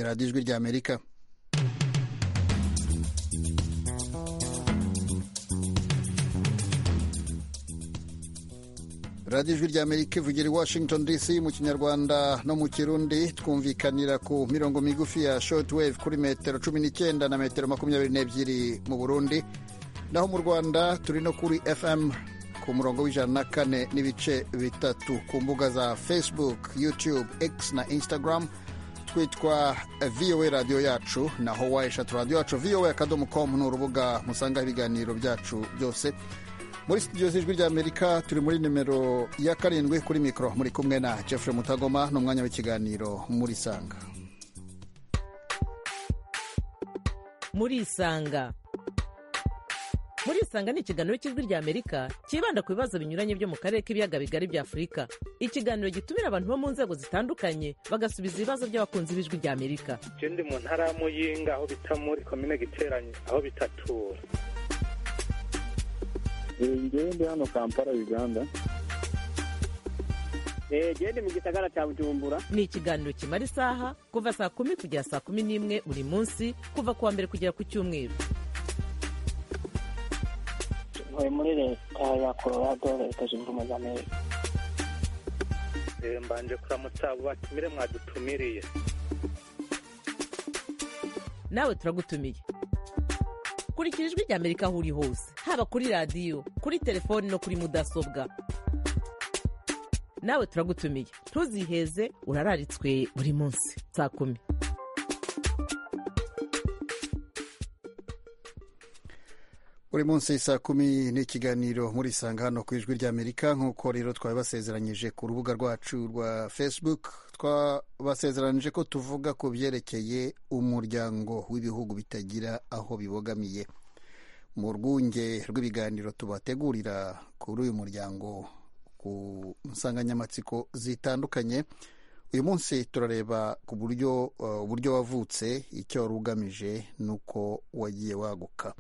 radiyo ijwi ry'amerika radiyo ijwi ry'amerika ivugira i washington dc mu kinyarwanda no mu kirundi twumvikanira ku mirongo migufi ya shoti weve kuri metero cumi n'icyenda na metero makumyabiri n'ebyiri mu burundi naho mu rwanda turi no kuri fm ku murongo w'ijana na kane n'ibice bitatu ku mbuga za facebook youtube x na instagram twitwa voa radiyo yacu naho wayeshatu radiyo yacu voa akadomo komu ni urubuga musangaho ibiganiro byacu byose muri studio z'ijwi ry'amerika turi muri nimero ya karindwi kuri mikoro muri kumwe na jeffrey mutagoma n'umwanya w'ikiganiro muri isanga muri isanga muri isanga ni ikiganiro cy'ijwi rya amerika cyibanda ku bibazo binyuranye byo mu karere k'ibiyaga bigari bya afurika ikiganiro gitumira abantu bo mu nzego zitandukanye bagasubiza ibibazo by'abakunzi b'ijwi rya amerika ndi mu ntara ya muyinga aho bita muri komine giteranye aho bitatura ngewe ndi hano kampala uganda gende mu gisagara cya bujumbura ni ikiganiro kimara isaha kuva saa kumi kugera saa kumi n'imwe buri munsi kuva ku wa mbere kugera ku cyumweru ntuye muri leta ya colorado leta zunze ubumwe za amerika mbanje kuramutsa abo batumire mwadutumiriye nawe turagutumiye kurikira ijwi rya amerika aho uri hose haba kuri radiyo kuri telefoni no kuri mudasobwa nawe turagutumiye ntuziheze urararitswe buri munsi saa kumi buri munsi saa kumi ni ikiganiro muri isanga hano ku ijwi ry'amerika nk'uko rero twabibasezeranyije ku rubuga rwacu rwa facebook twabasezeranyije ko tuvuga ku byerekeye umuryango w'ibihugu bitagira aho bibogamiye mu rwunge rw'ibiganiro tubategurira kuri uyu muryango ku nsanganyamatsiko zitandukanye uyu munsi turareba ku buryo uburyo wavutse icyo wari ugamije n'uko wagiye waguka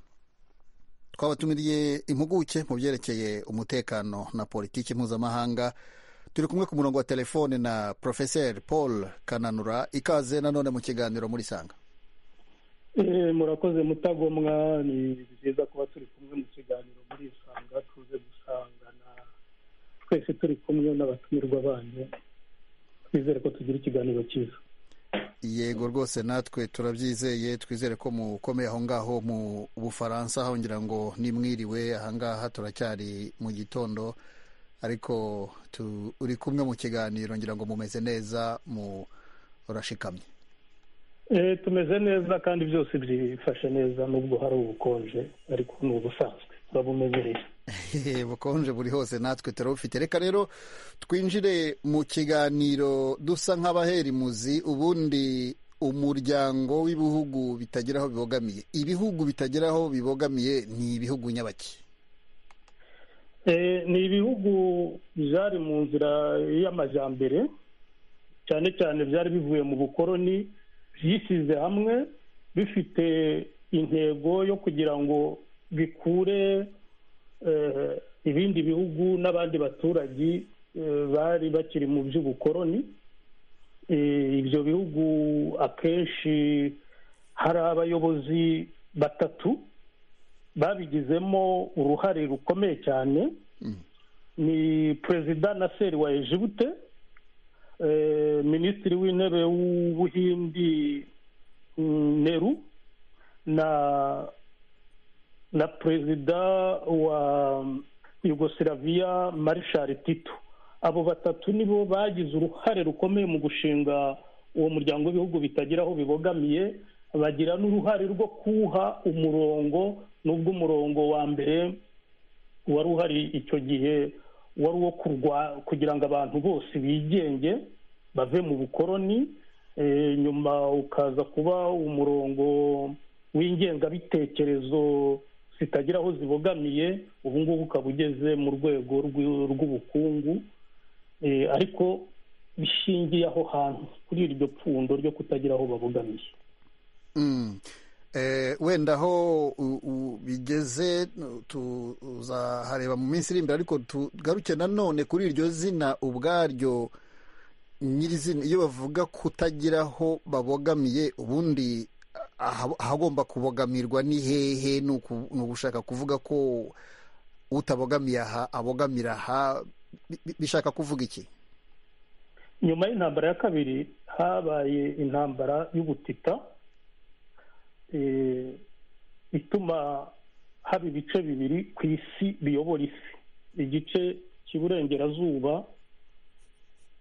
twabatumiriye impuguke mu byerekeye umutekano na politiki mpuzamahanga turi kumwe ku murongo wa telefone na porofeseri paul kananura ikaze nanone mu kiganiro muri sanga murakoze mutagomwa ni byiza kuba turi kumwe mu kiganiro muri isanga tuze gusangana twese turi kumwe n'abatumirwa banyu twizere ko tugira ikiganiro cyiza yego rwose natwe turabyizeye twizere ko mukomeye aho ngaho mu bufaransa hongera ngo nimwiriwe ahangaha turacyari mu gitondo ariko turi kumwe mu kiganiro ngira ngo mumeze neza murashikamye tumeze neza kandi byose byifashe neza nubwo hari ubukonje ariko ni ubusanzwe turabumenyereye bukonje buri hose natwe turabufite reka rero twinjire mu kiganiro dusa nk'abaherimuzi ubundi umuryango w'ibihugu bitagira aho bibogamiye ibihugu bitagira aho bibogamiye ni ibihugu nyabaki ni ibihugu byari mu nzira y'amajyambere cyane cyane byari bivuye mu bukoroni byishyize hamwe bifite intego yo kugira ngo bikure ibindi bihugu n'abandi baturage bari bakiri mu by'ubukoroni ibyo bihugu akenshi hari abayobozi batatu babigizemo uruhare rukomeye cyane ni perezida na seri wa ejibute minisitiri w'intebe w'ubuhindi neru na na perezida wa yugosiraviya marishari tito abo batatu nibo bagize uruhare rukomeye mu gushinga uwo muryango w'ibihugu bitagira aho bibogamiye bagira n'uruhare rwo kuwuha umurongo n'ubwo umurongo wa mbere wari uhari icyo gihe wari uwo kugira ngo abantu bose bigenge bave mu bukoroni nyuma ukaza kuba umurongo w'ingengabitekerezo zitagira aho zibogamiye ubu ngubu ukaba ugeze mu rwego rw'ubukungu ariko bishingiye aho hantu kuri iryo pfundo ryo kutagira aho babogamiye wenda aho bigeze tuzahareba mu minsi iri imbere ariko tugaruke nanone kuri iryo zina ubwaryo nyirizina iyo bavuga kutagira aho babogamiye ubundi aha- ahagomba kubogamirwa ni hehe ni uku- ni ugushaka kuvuga ko utabogamiye aha abogamira aha bi- bi- bishaka kuvuga iki nyuma y'intambara ya kabiri habaye intambara y'ubutita eh, ituma haba ibice bibiri ku isi biyobora isi igice cy'iburengerazuba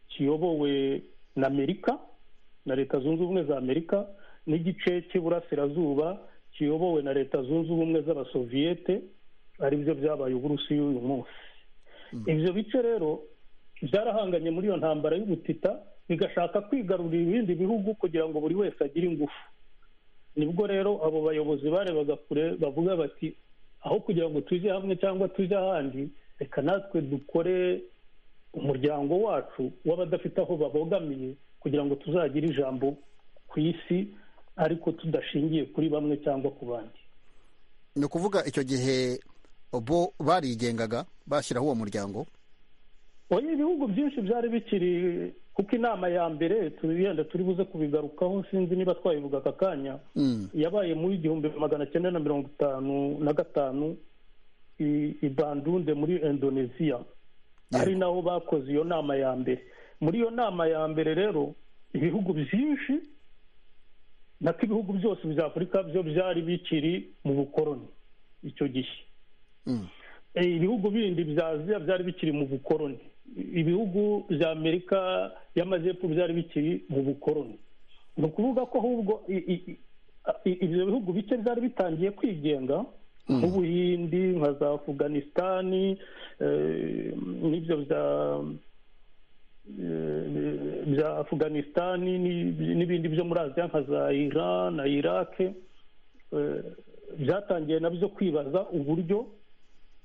kiyobowe na amerika na leta zunze ubumwe za amerika n'igice cy'iburasirazuba kiyobowe na leta zunze ubumwe z'abasoviyete aribyo byabaye uburusiya uyu munsi ibyo bice rero byarahanganye muri iyo ntambara y'ubutita bigashaka kwigarurira ibindi bihugu kugira ngo buri wese agire ingufu nibwo rero abo bayobozi barebaga kure bavuga bati aho kugira ngo tujye hamwe cyangwa tujye ahandi reka natwe dukore umuryango wacu w'abadafite aho babogamiye kugira ngo tuzagire ijambo ku isi ariko tudashingiye kuri bamwe cyangwa ku bandi ni ukuvuga icyo gihe bo barigengaga bashyiraho uwo muryango oya ibihugu byinshi byari bikiri kuko inama ya mbere turiyenda turi buze kubigarukaho sinzi niba twabivuga aka kanya Mm. yabaye mu igihumbi magana cyenda na mirongo itanu na gatanu i- i bandunde muri indoneziya ari naho bakoze iyo nama ya mbere muri iyo nama ya mbere rero ibihugu byinshi nako ibihugu byose bya afurika byo byari bikiri mu bukoroni icyo gihe Mm. Eh, ibihugu bindi bya aziya byari bikiri mu bukoroni ibihugu bya amerika y'amajyepfo byari bikiri mu bukoroni ni ukuvuga ko ahubwo i- i- i- i- ibyo bihugu bike byari bitangiye kwigenga nk'ubuhindi nka za afuganisitani eh, n'ibyo bya eh, bya afuganisitani n'i- n'ibindi byo muri aziya nka za iran na irake eh, byatangiye nabyo kwibaza uburyo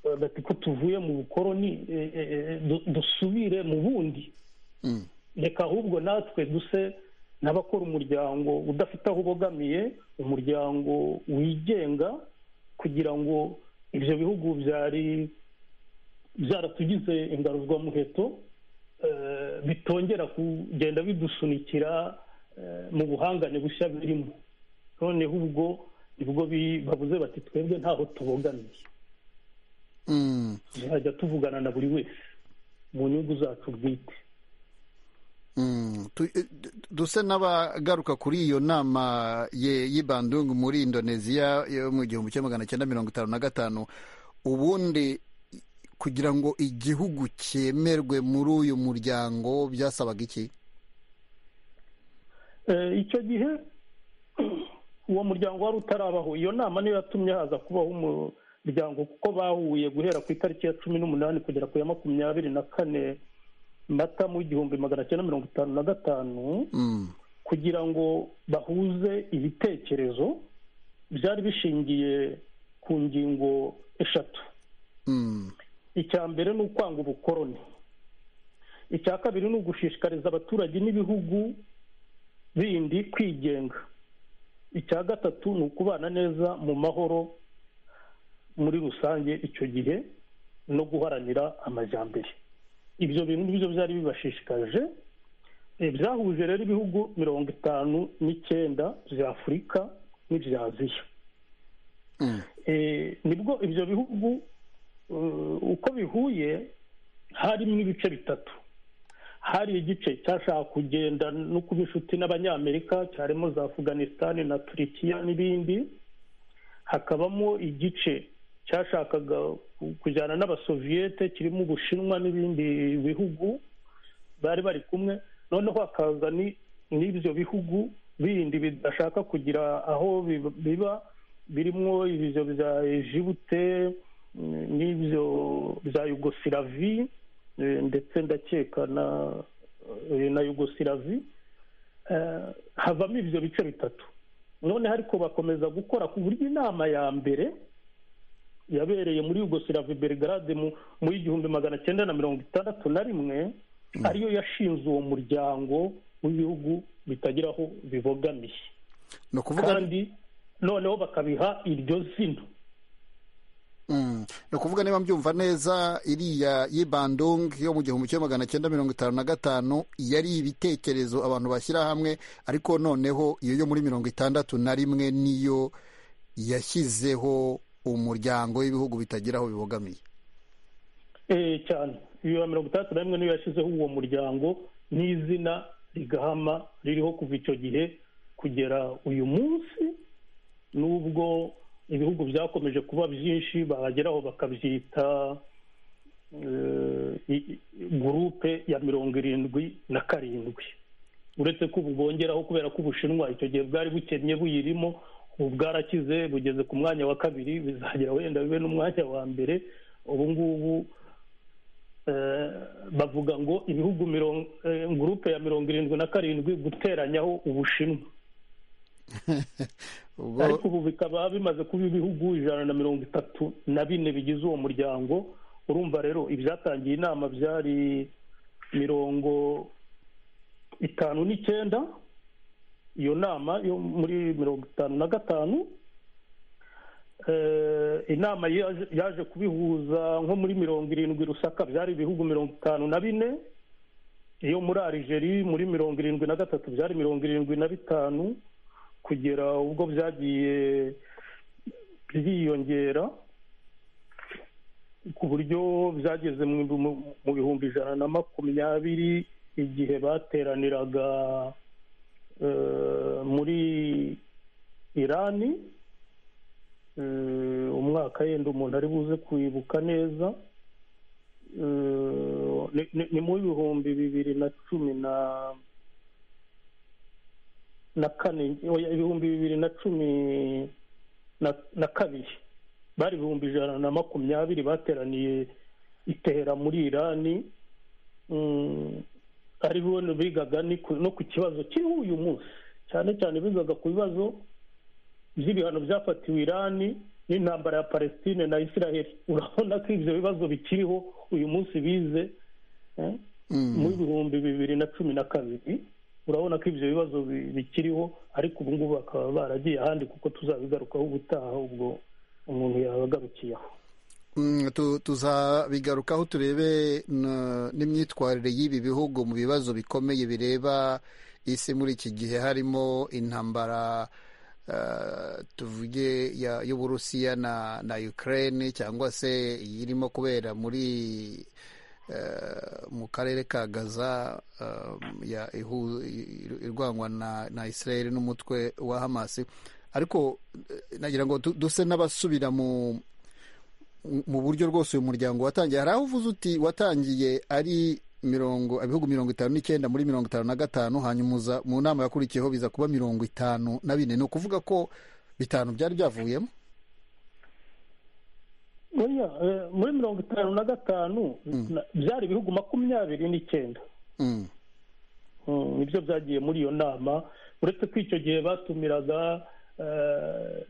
eh, bati ko tuvuye mu bukoroni eh, eh, eh, du- dusubire mu bundi Mm. reka ahubwo natwe duse n'abakora umuryango udafite aho ubogamiye umuryango wigenga kugira ngo ibyo bihugu byari byaratugize ingaruzwamuheto eh, bitongera kugenda bidusunikira eh, mu buhangane bushya birimo noneho ubwo nibwo bi- bavuze bati twebwe ntaho tubogamiye Mm. tuzajya tuvugana na buri wese mu nyungu zacu bwite Mm. Tu- eh, d- dusa n'abagaruka kuri iyo nama ye- y'ibandungu muri indoneziya yo mu gihumbi kimwe magana cyenda mirongo itanu na gatanu ubundi i- kugira ngo igihugu cyemerwe muri uyu muryango byasabaga iki Eh, icyo gihe uwo muryango wari utarabaho iyo nama niyo yatumye haza kubaho umuryango kuko bahuye guhera ku itariki ya cumi n'umunani kugera ku ya makumyabiri na kane mata mu igihumbi magana cyenda mirongo itanu na gatanu Mm. kugira ngo bahuze ibitekerezo byari bishingiye ku ngingo eshatu Mm. icya mbere ni ukwanga ubukoroni icya kabiri ni ugushishikariza abaturage n'ibihugu bindi kwigenga icya gatatu ni ukubana neza mu mahoro muri rusange icyo gihe no guharanira amajyambere ibyo bintu nibyo byari bibashishikaje Eh, byahuje rero ibihugu mirongo itanu n'icyenda bya afurika n'ibya aziya Mm. Eh, nibwo ibyo bihugu eh, uko bihuye harimo ibice bitatu hari igice cyashaka kugenda no kuba inshuti n'abanyamerika cyarimo za afuganisitani na turikiya n'ibindi hakabamo igice cyashakaga ku- kujyana n'abasoviyete kirimo ubushinwa n'ibindi bihugu bari bari kumwe noneho hakaza ni- n'ibyo bihugu bindi bidashaka kugira aho bib- biba birimo ibyo bya ejibute mm, n'ibyo bya yugosilavi eh, ndetse ndakeka na eh, na yugosilavi Eh, havamo ibyo bice bitatu none ariko bakomeza gukora ku buryo inama ya mbere yabereye muri yugosilavi belgrade mu mu igihumbi magana cyenda na mirongo itandatu na rimwe ariyo yashinze uwo muryango w'ibihugu bitagira aho bibogamiye ni ukuvuga kandi noneho bakabiha iryo zina ni ukuvuga niba mbyumva neza iriya y'ibandung yo mu gihumbi kimwe magana cyenda mirongo itanu na gatanu yari ibitekerezo abantu bashyira hamwe ariko noneho iyo yo muri mirongo itandatu na rimwe niyo yashyizeho umuryango w'ibihugu bitagira aho bibogamiye Eh, cyane iyo mirongo itandatu na rimwe niyo yashyizeho uwo muryango n'izina rigahama ririho kuva icyo gihe kugera uyu munsi n'ubwo ibihugu byakomeje kuba byinshi barageraho bakabyita eh, i- i- gurupe ya mirongo irindwi na karindwi uretse ko ubu bwongeraho kubera ko ubushinwa icyo gihe bwari bukennye buyirimo ubu bwarakize bugeze ku mwanya wa kabiri bizagera wenda bibe n'umwanya wa mbere ubu ngubu eh, bavuga ngo ibihugu mirongo eh, gurupe ya mirongo irindwi na karindwi guteranyaho ubushinwa ubwo ariko ubu bikaba bimaze kuba ibihugu ijana na mirongo itatu na bine bigize uwo muryango urumva rero ibyatangiye inama byari mirongo itanu n'icyenda iyo nama yo muri mirongo itanu na gatanu Eh, inama yaje- yaje kubihuza nko muri mirongo irindwi rusaka byari ibihugu mirongo itanu na bine iyo muri arigeri muri mirongo irindwi na gatatu byari mirongo irindwi na bitanu kugera ubwo byagiye byiyongera ku buryo byageze mu mu- mu bihumbi ijana na makumyabiri igihe bateraniraga eh, muri irani eh, umwaka yenda umuntu ari buze kwibuka neza eh, ni- ni- ni mu bihumbi bibiri na cumi na na kane oya, ibihumbi bibiri na cumi na na kabiri bari ibihumbi ijana na makumyabiri bateraniye itera muri irani Mm, ari bo bigaga ni ku- no ku kibazo kiriho uyu munsi cyane cyane bigaga ku bibazo by'ibihano byafatiwe irani n'intambara ya palestine na israheli urabona ko ibyo bibazo bikiriho uyu munsi bize eh? mu bihumbi bibiri na cumi na kabiri urabona ko ibyo bibazo bi- bikiriho ariko ubu ngubu bakaba baragiye ahandi kuko tuzabigarukaho ubutaha ubwo umuntu yabagarukiye aho Mm, tu- tuzabigarukaho turebe na- n'imyitwarire y'ibi bihugu mu bibazo bikomeye bireba isi muri iki gihe harimo intambara eh, tuvuge ya- y'uburusiya na na ukraine cyangwa se irimo kubera muri eh, mu karere ka gaza eh, ya ihu- i- irwanywa na na israel n'umutwe wa hamasi ariko eh, nagira ngo du- duse n'abasubira mu mu buryo rwose uyu muryango watangiye hari aho uvuze uti watangiye ari mirongo ibihugu mirongo itanu n'icyenda muri mirongo itanu na gatanu hanyuma uza mu nama yakurikiyeho biza kuba mirongo itanu na bine ni ukuvuga ko bitanu byari byavuyemo Oya, eh, muri mirongo itanu na gatanu na- byari ibihugu makumyabiri n'icyenda Mm. Mm, nibyo byagiye muri iyo nama uretse ko icyo gihe batumiraga eh,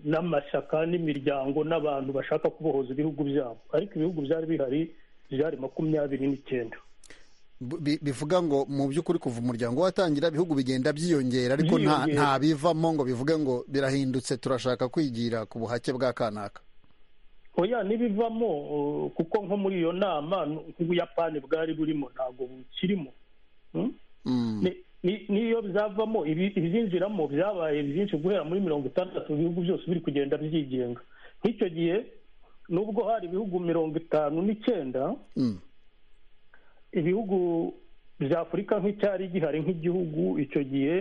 n'amashyaka n'imiryango n'abantu bashaka kubohoza ibihugu byabo ariko ibihugu byari bihari byari makumyabiri n'icyenda Bi- bivuga ngo mu by'ukuri kuva umuryango watangira ibihugu bigenda byiyongera ariko nta Byiyongera. nta bivamo ngo bivuge ngo birahindutse turashaka kwigira ku buhake bwa kanaka oya n'ibivamo uh, kuko nko muri iyo nama n- nk'ubuyapani bwari burimo ntabwo bukirimo Mm? Mm. Ni- ni- n'iyo byavamo ibi- ibizinjiramo byabaye byinshi guhera muri mirongo itandatu ibihugu byose biri kugenda byigenga nk'icyo gihe nubwo hari ibihugu mirongo itanu n'icyenda Mm. ibihugu bya afurika nk'icyari gihari nk'igihugu icyo gihe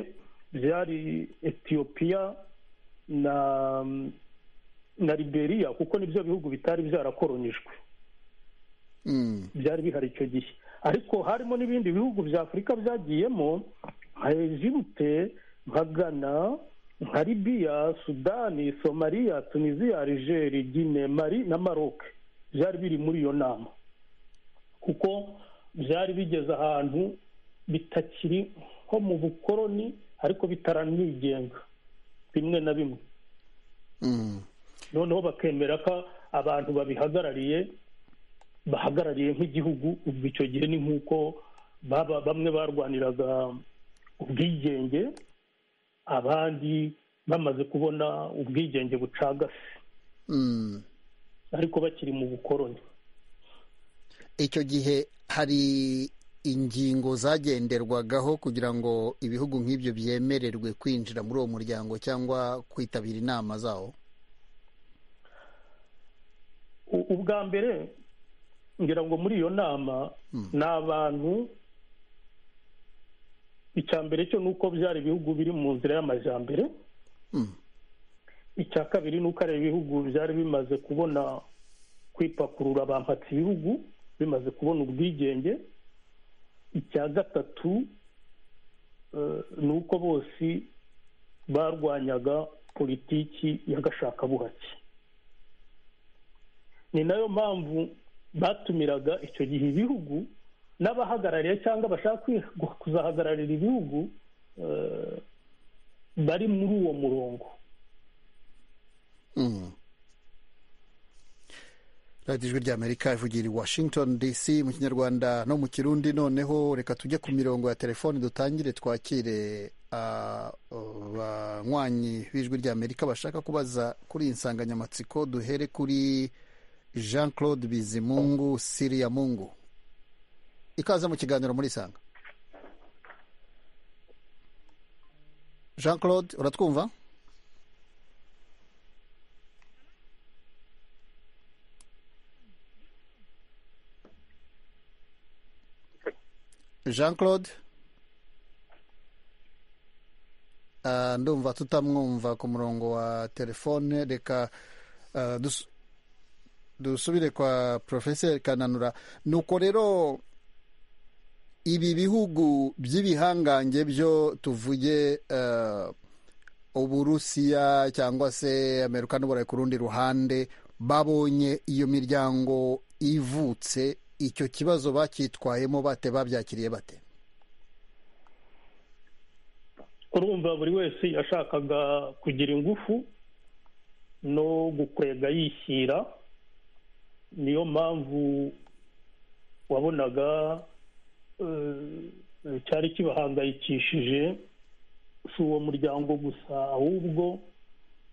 byari etiyopiya na na liberiya kuko nibyo bihugu bitari byarakoronijwe Mm. byari bihari icyo gihe ariko harimo n'ibindi bihugu bya afurika byagiyemo nka ejibute nka gana nka libiya sudani somaliya tunisiya arijeri gine mari na maroke byari biri muri iyo nama kuko byari bigeze ahantu bitakiri nko mu bukoroni ariko bitaranigenga bimwe na bimwe Mm. noneho bakemera ko abantu babihagarariye bahagarariye nk'igihugu ubwo icyo gihe ni nk'uko baba bamwe barwaniraga ubwigenge abandi bamaze kubona ubwigenge bucagase Mm. ariko bakiri mu bukoroni icyo gihe hari ingingo zagenderwagaho kugira ngo ibihugu nk'ibyo byemererwe kwinjira muri uwo muryango cyangwa kwitabira inama zawo U- ubwa mbere ngira ngo muri iyo nama ni abantu icya mbere cyo ni uko byari ibihugu biri mu nzira y'amajyambere Mm. icya kabiri ni uko ari ibihugu byari bimaze kubona kwipakurura bampatse ibihugu bimaze kubona ubwigenge icya gatatu eh, ni uko bose barwanyaga politiki y'agashakabuhake ni nayo mpamvu batumiraga icyo gihe ibihugu n'abahagarariye cyangwa bashaka kwi- kuzahagararira ibihugu eh, bari muri uwo murongo Mm. radiyo ijwi ry'amerika ivugira i washington dc mu kinyarwanda no mu kirundi noneho reka tujye ku mirongo ya telefoni dutangire twakire ah, abanywanyi b'ijwi ry'amerika bashaka kubaza kuri iyi nsanganyamatsiko duhere kuri jean claude bizimungu siriya mungu ikaze mu kiganiro muri isanga jean claude uratwumva jean claude Ah, ndumva tutamwumva ku murongo wa telefone reka ah, dus- dusubire kwa profeseri kananura nuko rero ibi bihugu by'ibihangange byo tuvuge ah, uburusiya cyangwa se amerika n'uburayi ku rundi ruhande babonye iyo miryango ivutse icyo kibazo bacyitwayemo bate babyakiriye bate urumva buri wese yashakaga kugira ingufu no gukwega yishyira niyo mpamvu wabonaga eh, cyari kibahangayikishije si uwo muryango gusa ahubwo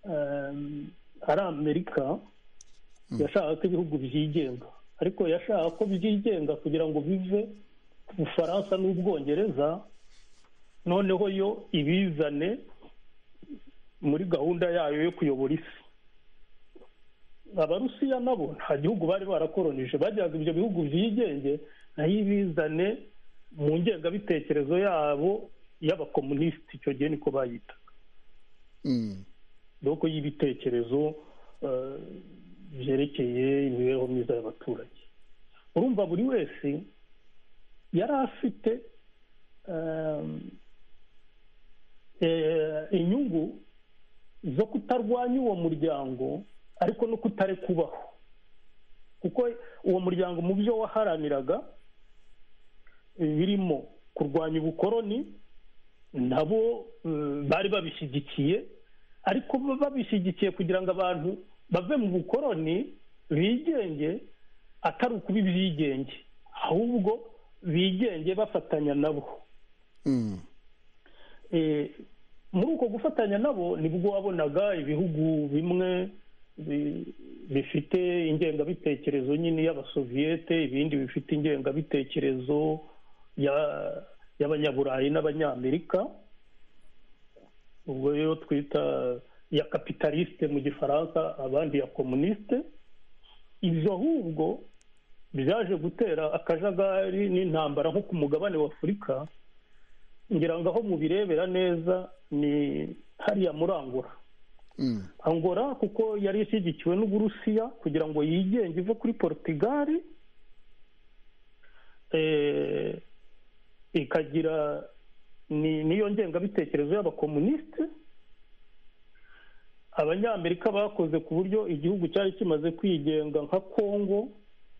eh, ari amerika yashakaga ko ibihugu byigenga ariko yashaka ko byigenga kugira ngo bive ku bufaransa n'ubwongereza noneho yo ibizane muri gahunda yayo yo kuyobora isi abarusiya nabo nta gihugu bari barakoronije bajyaga ibyo bihugu byigenge nayo ibizane mu ngengabitekerezo yabo y'abakomunisiti icyo gihe niko bayita Mm. doko y'ibitekerezo eh, byerekeye imibereho myiza y'abaturage urumva buri wese yari afite eh, eh, inyungu zo kutarwanya uwo muryango ariko no kutare kubaho kuko uwo muryango mu byo waharaniraga eh, birimo kurwanya ubukoroni nabo eh, bari babishyigikiye ariko bo babishyigikiye kugira ngo abantu bave mu bukoroni bigenge atari ukuba ibyigenge ahubwo bigenge bafatanya nabo Mm. Eh, muri uko gufatanya nabo nibwo wabonaga ibihugu bimwe bi- bifite ingengabitekerezo nyine y'abasoviyete ibindi bifite ingengabitekerezo ya- y'abanyaburayi n'abanyamerika ubwo rero twita ya kapitalisite mu gifaransa abandi ya komunisite ibyo ahubwo byaje gutera akajagari n'intambara nko ku mugabane wa afurika ngira ngo aho mubirebera neza ni hariya muri angora Mm. angora kuko yari ishyigikiwe n'uburusiya kugira ngo yigenge ive kuri porutugali eh, ikagira ni- niyo ngengabitekerezo y'abakomunisite abanyamerika bakoze ku buryo igihugu cyari kimaze kwigenga nka kongo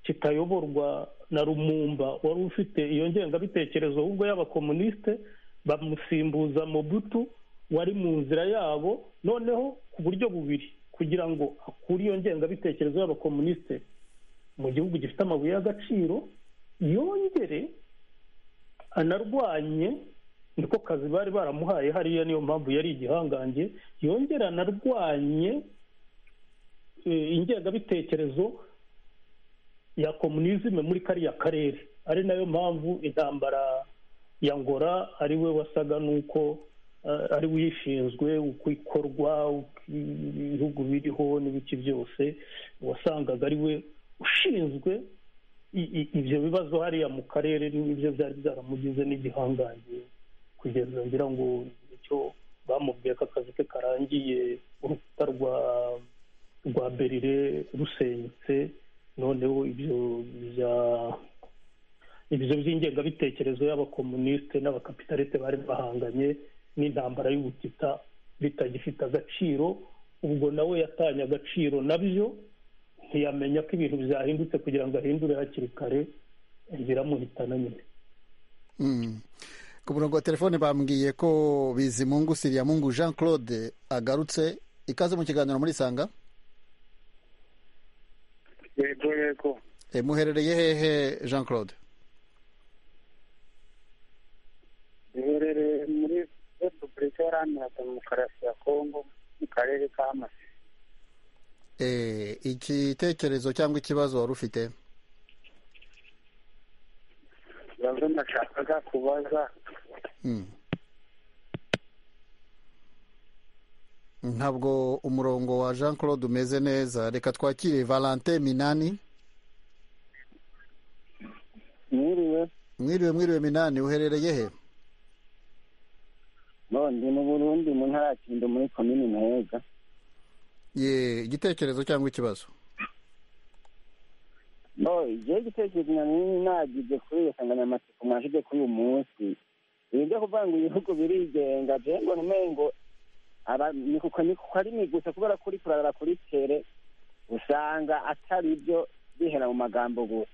kitayoborwa na rumumba wari ufite iyo ngengabitekerezo ahubwo y'abakomunisite bamusimbuza mobutu wari mu nzira yabo noneho ku buryo bubiri kugira ngo akure iyo ngengabitekerezo y'abakomunisite mu gihugu gifite amabuye y'agaciro yongere anarwanye niko kazi bari baramuhaye hariya niyo mpamvu yari igihangange yongera anarwanye eh, ingengabitekerezo ya komunizme muri kariya karere ari nayo mpamvu intambara ya ngora ari we wasaga n'uko eh, ari we uyishinzwe uko ikorwa uko ibihugu biriho n'ibiki byose wasangaga ari we ushinzwe i- i- ibyo bibazo hariya mu karere n'ibyo byari byaramugize n'igihangange kugeza ngira ngo icyo bamubwiye ko akazi ke karangiye urukuta rwa rwa berire rusenyutse noneho ibyo bya ibyo by'ingengabitekerezo y'abakomunisite n'abakapitalite bari bahanganye n'intambara y'ubutita bitagifite agaciro ubwo nawe yatanye agaciro nabyo ntiyamenya ko ibintu byahindutse kugira ngo ahindure hakiri kare biramuhitana nyine Mm. ku murongo wa telefone bambwiye ko bizimungu siriyamungu jean claude agarutse ikaze mu kiganiro muri sanga yego yego e, muherereye hehe jean claude duherereye muri repubulika iharanira demokarasi ya kongo mu karere ka masi e, igitekerezo cyangwa ikibazo wari ufite ikibazo nashakaga kubaza Mm. ntabwo umurongo wa jean claude umeze neza reka twakire valente minani mwiriwe mwiriwe mwiriwe minani uherereye he none mu burundi mu ntara ya kindo muri komini muheza Ye, igitekerezo cyangwa ikibazo no igihe igitekerezo nanini nagize kuri iyo nsanganyamatsiko mwashyize kuri uyu munsi ibi byo kuvuga ngo ibihugu birigenga jewe ngo ntumengo aba- ni kuko ni kuko ari migusa kubera kuri kurarara kuri tere usanga atari byo bihera mu magambo gusa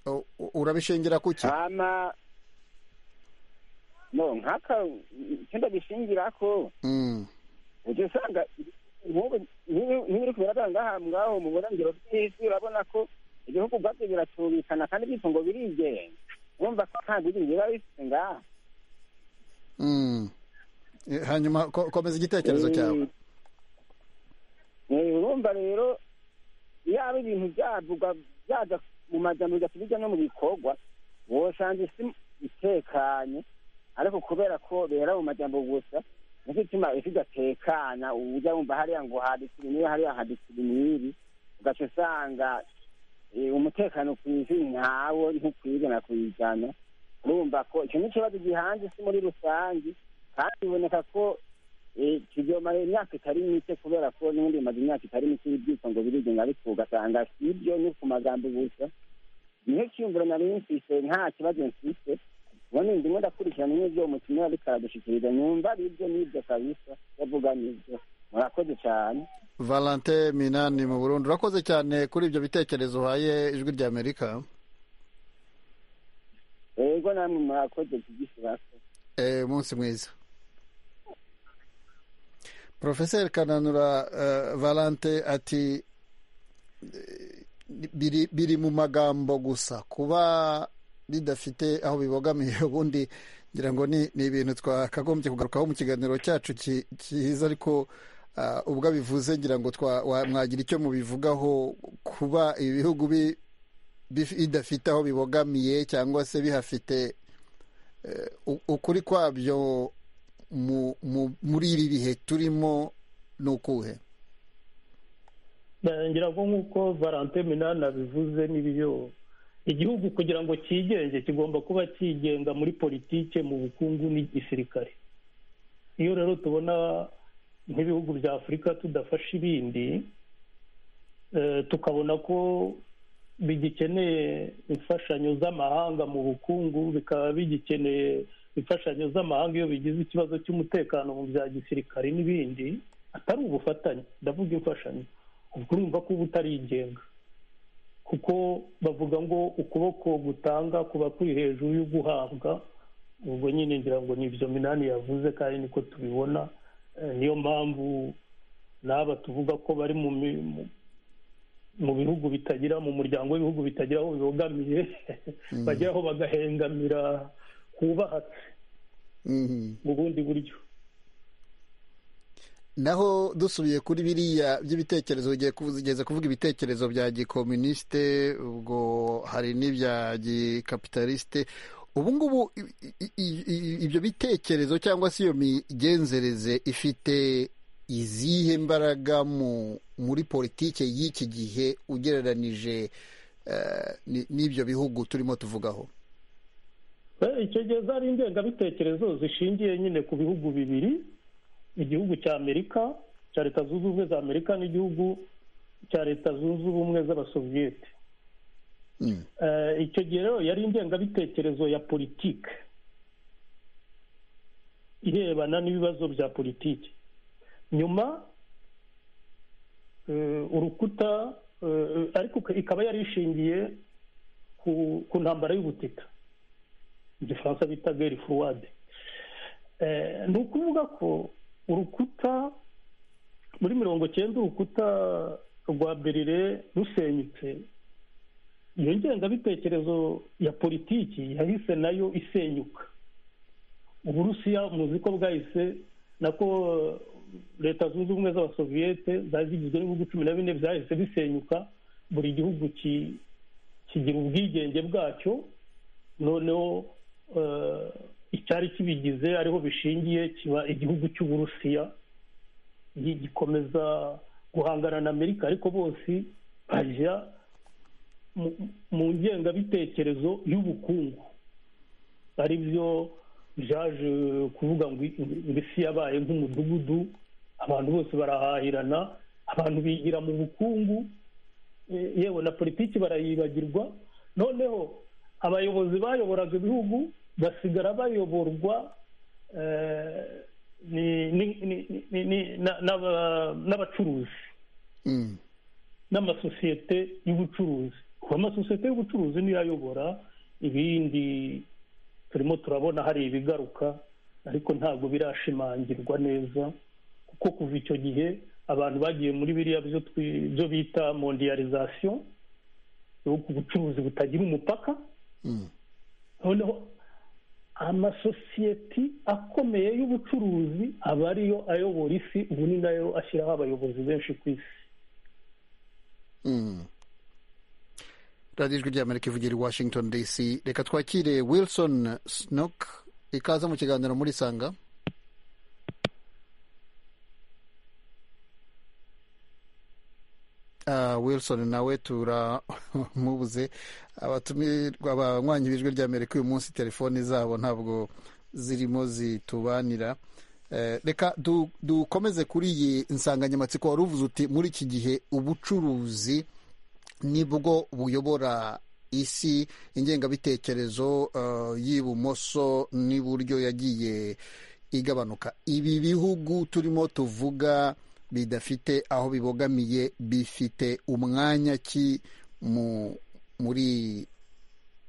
U- u- urabishingira ku ki hama no nk'aka icyenda bishingirako Mm. ujya usanga nk'ubu nk'ibiri kubera ngaha ngaho mu burengero bw'isi urabona ko igihugu ubwabyo biracurikana kandi byitwa ngo birigenga urumva ko nta bwiringe biba bifite ngaha Mm. E, hanyuma ko- komeza igitekerezo cyawe Eh, urumva rero yaba ibintu byavugwa byaza mu majyambere bigasa bijya no mu bikorwa wosanga isi itekanye ariko kubera ko bera mu majyambere gusa nicyo gituma isi idatekana ubu ujya wumva hariya ngo haditsira niba hariya haditsira n'ibi ugaca usanga eh, umutekano ku isi ntawo ntukwigana kuyijyana urumva ko icyo ni ikibazo gihanze isi muri rusange kandi biboneka ko eh, kizomara imyaka itari mike kubera ko n'ubundi bimaze imyaka itari mike ibyitwa ngo birigenga ariko ugasanga si ibyo ni ku magambo gusa niho cyiyumviro nari mfise nta kibazo mfise ubundi ndimo ndakurikirana n'ibyo umutumira ariko aradushikiriza numva ari ibyo n'ibyo kabisa yavuga n'ibyo murakoze cyane valente minani mu burundi urakoze cyane kuri ibyo bitekerezo uhaye ijwi ry'amerika yego namwe murakoze kugishyirako Eh, umunsi mwiza profeseri kananura eh, valente ati eh, biri, biri mu magambo gusa kuba bidafite aho bibogamiye ubundi ngira ngo ni, ni ibintu twakagombye kugarukaho mu kiganiro cyacu ki- kiza ariko ah, ubwo abivuze ngira ngo twa- wa- mwagira icyo mubivugaho kuba ibihugu bi- bif- bidafite aho bibogamiye cyangwa se bihafite u- ukuri kwabyo mu- mu- muri iri bihe turimo ni ukuhe ngira ngo nk'uko valente minani abivuze n'ibiyo igihugu kugira ngo cyigenge kigomba kuba cyigenga muri politike mu bukungu n'igisirikare iyo rero tubona nk'ibihugu bya afurika tudafasha ibindi eh, tukabona ko bigikeneye imfashanyo z'amahanga mu bukungu bikaba bigikeneye imfashanyo z'amahanga iyo bigize ikibazo cy'umutekano mu bya gisirikare n'ibindi atari ubufatanye ndavuga imfashanyo ubwo urumva ko uba utarigenga kuko bavuga ngo ukuboko gutanga kuba kuri hejuru y'uguhabwa ubwo nyine ngira ngo ni ibyo minani yavuze kandi niko tubibona Eh, niyo mpamvu n'aba tuvuga ko bari mu mi- mu- mu bihugu bitagira mu muryango w'ibihugu bitagira aho bibogamiye bagera aho bagahengamira hubahatse Mhm. mu bundi buryo naho dusubiye kuri biriya by'ibitekerezo ugeze kuvuga ibitekerezo bya gikomunisite ubwo hari n'ibya gikapitalisite ubu ngubu ibyo bitekerezo cyangwa se iyo migenzereze ifite izihe mbaraga muri politiki y'iki gihe ugereranije n'ibyo bihugu turimo tuvugaho icyo gihe zari ingengabitekerezo zishingiye nyine ku bihugu bibiri igihugu cya amerika cya leta zunze ubumwe za amerika n'igihugu cya leta zunze ubumwe z'abasoviyete icyo gihe rero yari ingengabitekerezo ya politiki irebana n'ibibazo bya politiki nyuma urukuta ariko ikaba yari ishingiye ku ntambara y'ubutita mu gifaransa bita geri furuwade ni ukuvuga ko urukuta muri mirongo cyenda urukuta rwa berire rusenyutse iyo ngengabitekerezo ya politiki yahise nayo isenyuka uburusiya muzi ko bwahise nako leta zunze ubumwe z'abasoviyete zari zigizwe n'ibihugu cumi na bine byahise bisenyuka buri gihugu kigira ubwigenge bwacyo noneho icyari kibigize ariho bishingiye kiba igihugu cy'uburusiya gikomeza guhangana na amerika ariko bose bajya mu ngengabitekerezo y'ubukungu ari byo byaje kuvuga ngo isi yabaye nk'umudugudu abantu bose barahahirana abantu bigira mu bukungu yewe na politiki barayibagirwa noneho abayobozi bayoboraga ibihugu basigara bayoborwa n'abacuruzi n'amasosiyete y'ubucuruzi kuba amasosiyete y'ubucuruzi niyo ayobora ibindi turimo turabona hari ibigaruka ariko ntabwo birashimangirwa neza kuko kuva icyo gihe abantu bagiye muri biriya byo bita mondiyarizasiyo ubucuruzi butagira umupaka noneho amasosiyeti akomeye y'ubucuruzi aba ariyo ayobora isi ubu ni nayo ashyiraho abayobozi benshi ku isi radiyo ijwi ry'amerika ivugira i washington dc reka twakire wilson snook ikaza mu kiganiro muri sanga wilson nawe turamubuze abatumirwa banywanyi b'ijwi ry'amerika uyu munsi telefoni zabo ntabwo zirimo zitubanira reka dukomeze kuri iyi nsanganyamatsiko wari uvuze uti muri iki gihe ubucuruzi nibwo buyobora isi ingengabitekerezo y'ibumoso n'iburyo yagiye igabanuka ibi bihugu turimo tuvuga bidafite aho bibogamiye bifite umwanya ki muri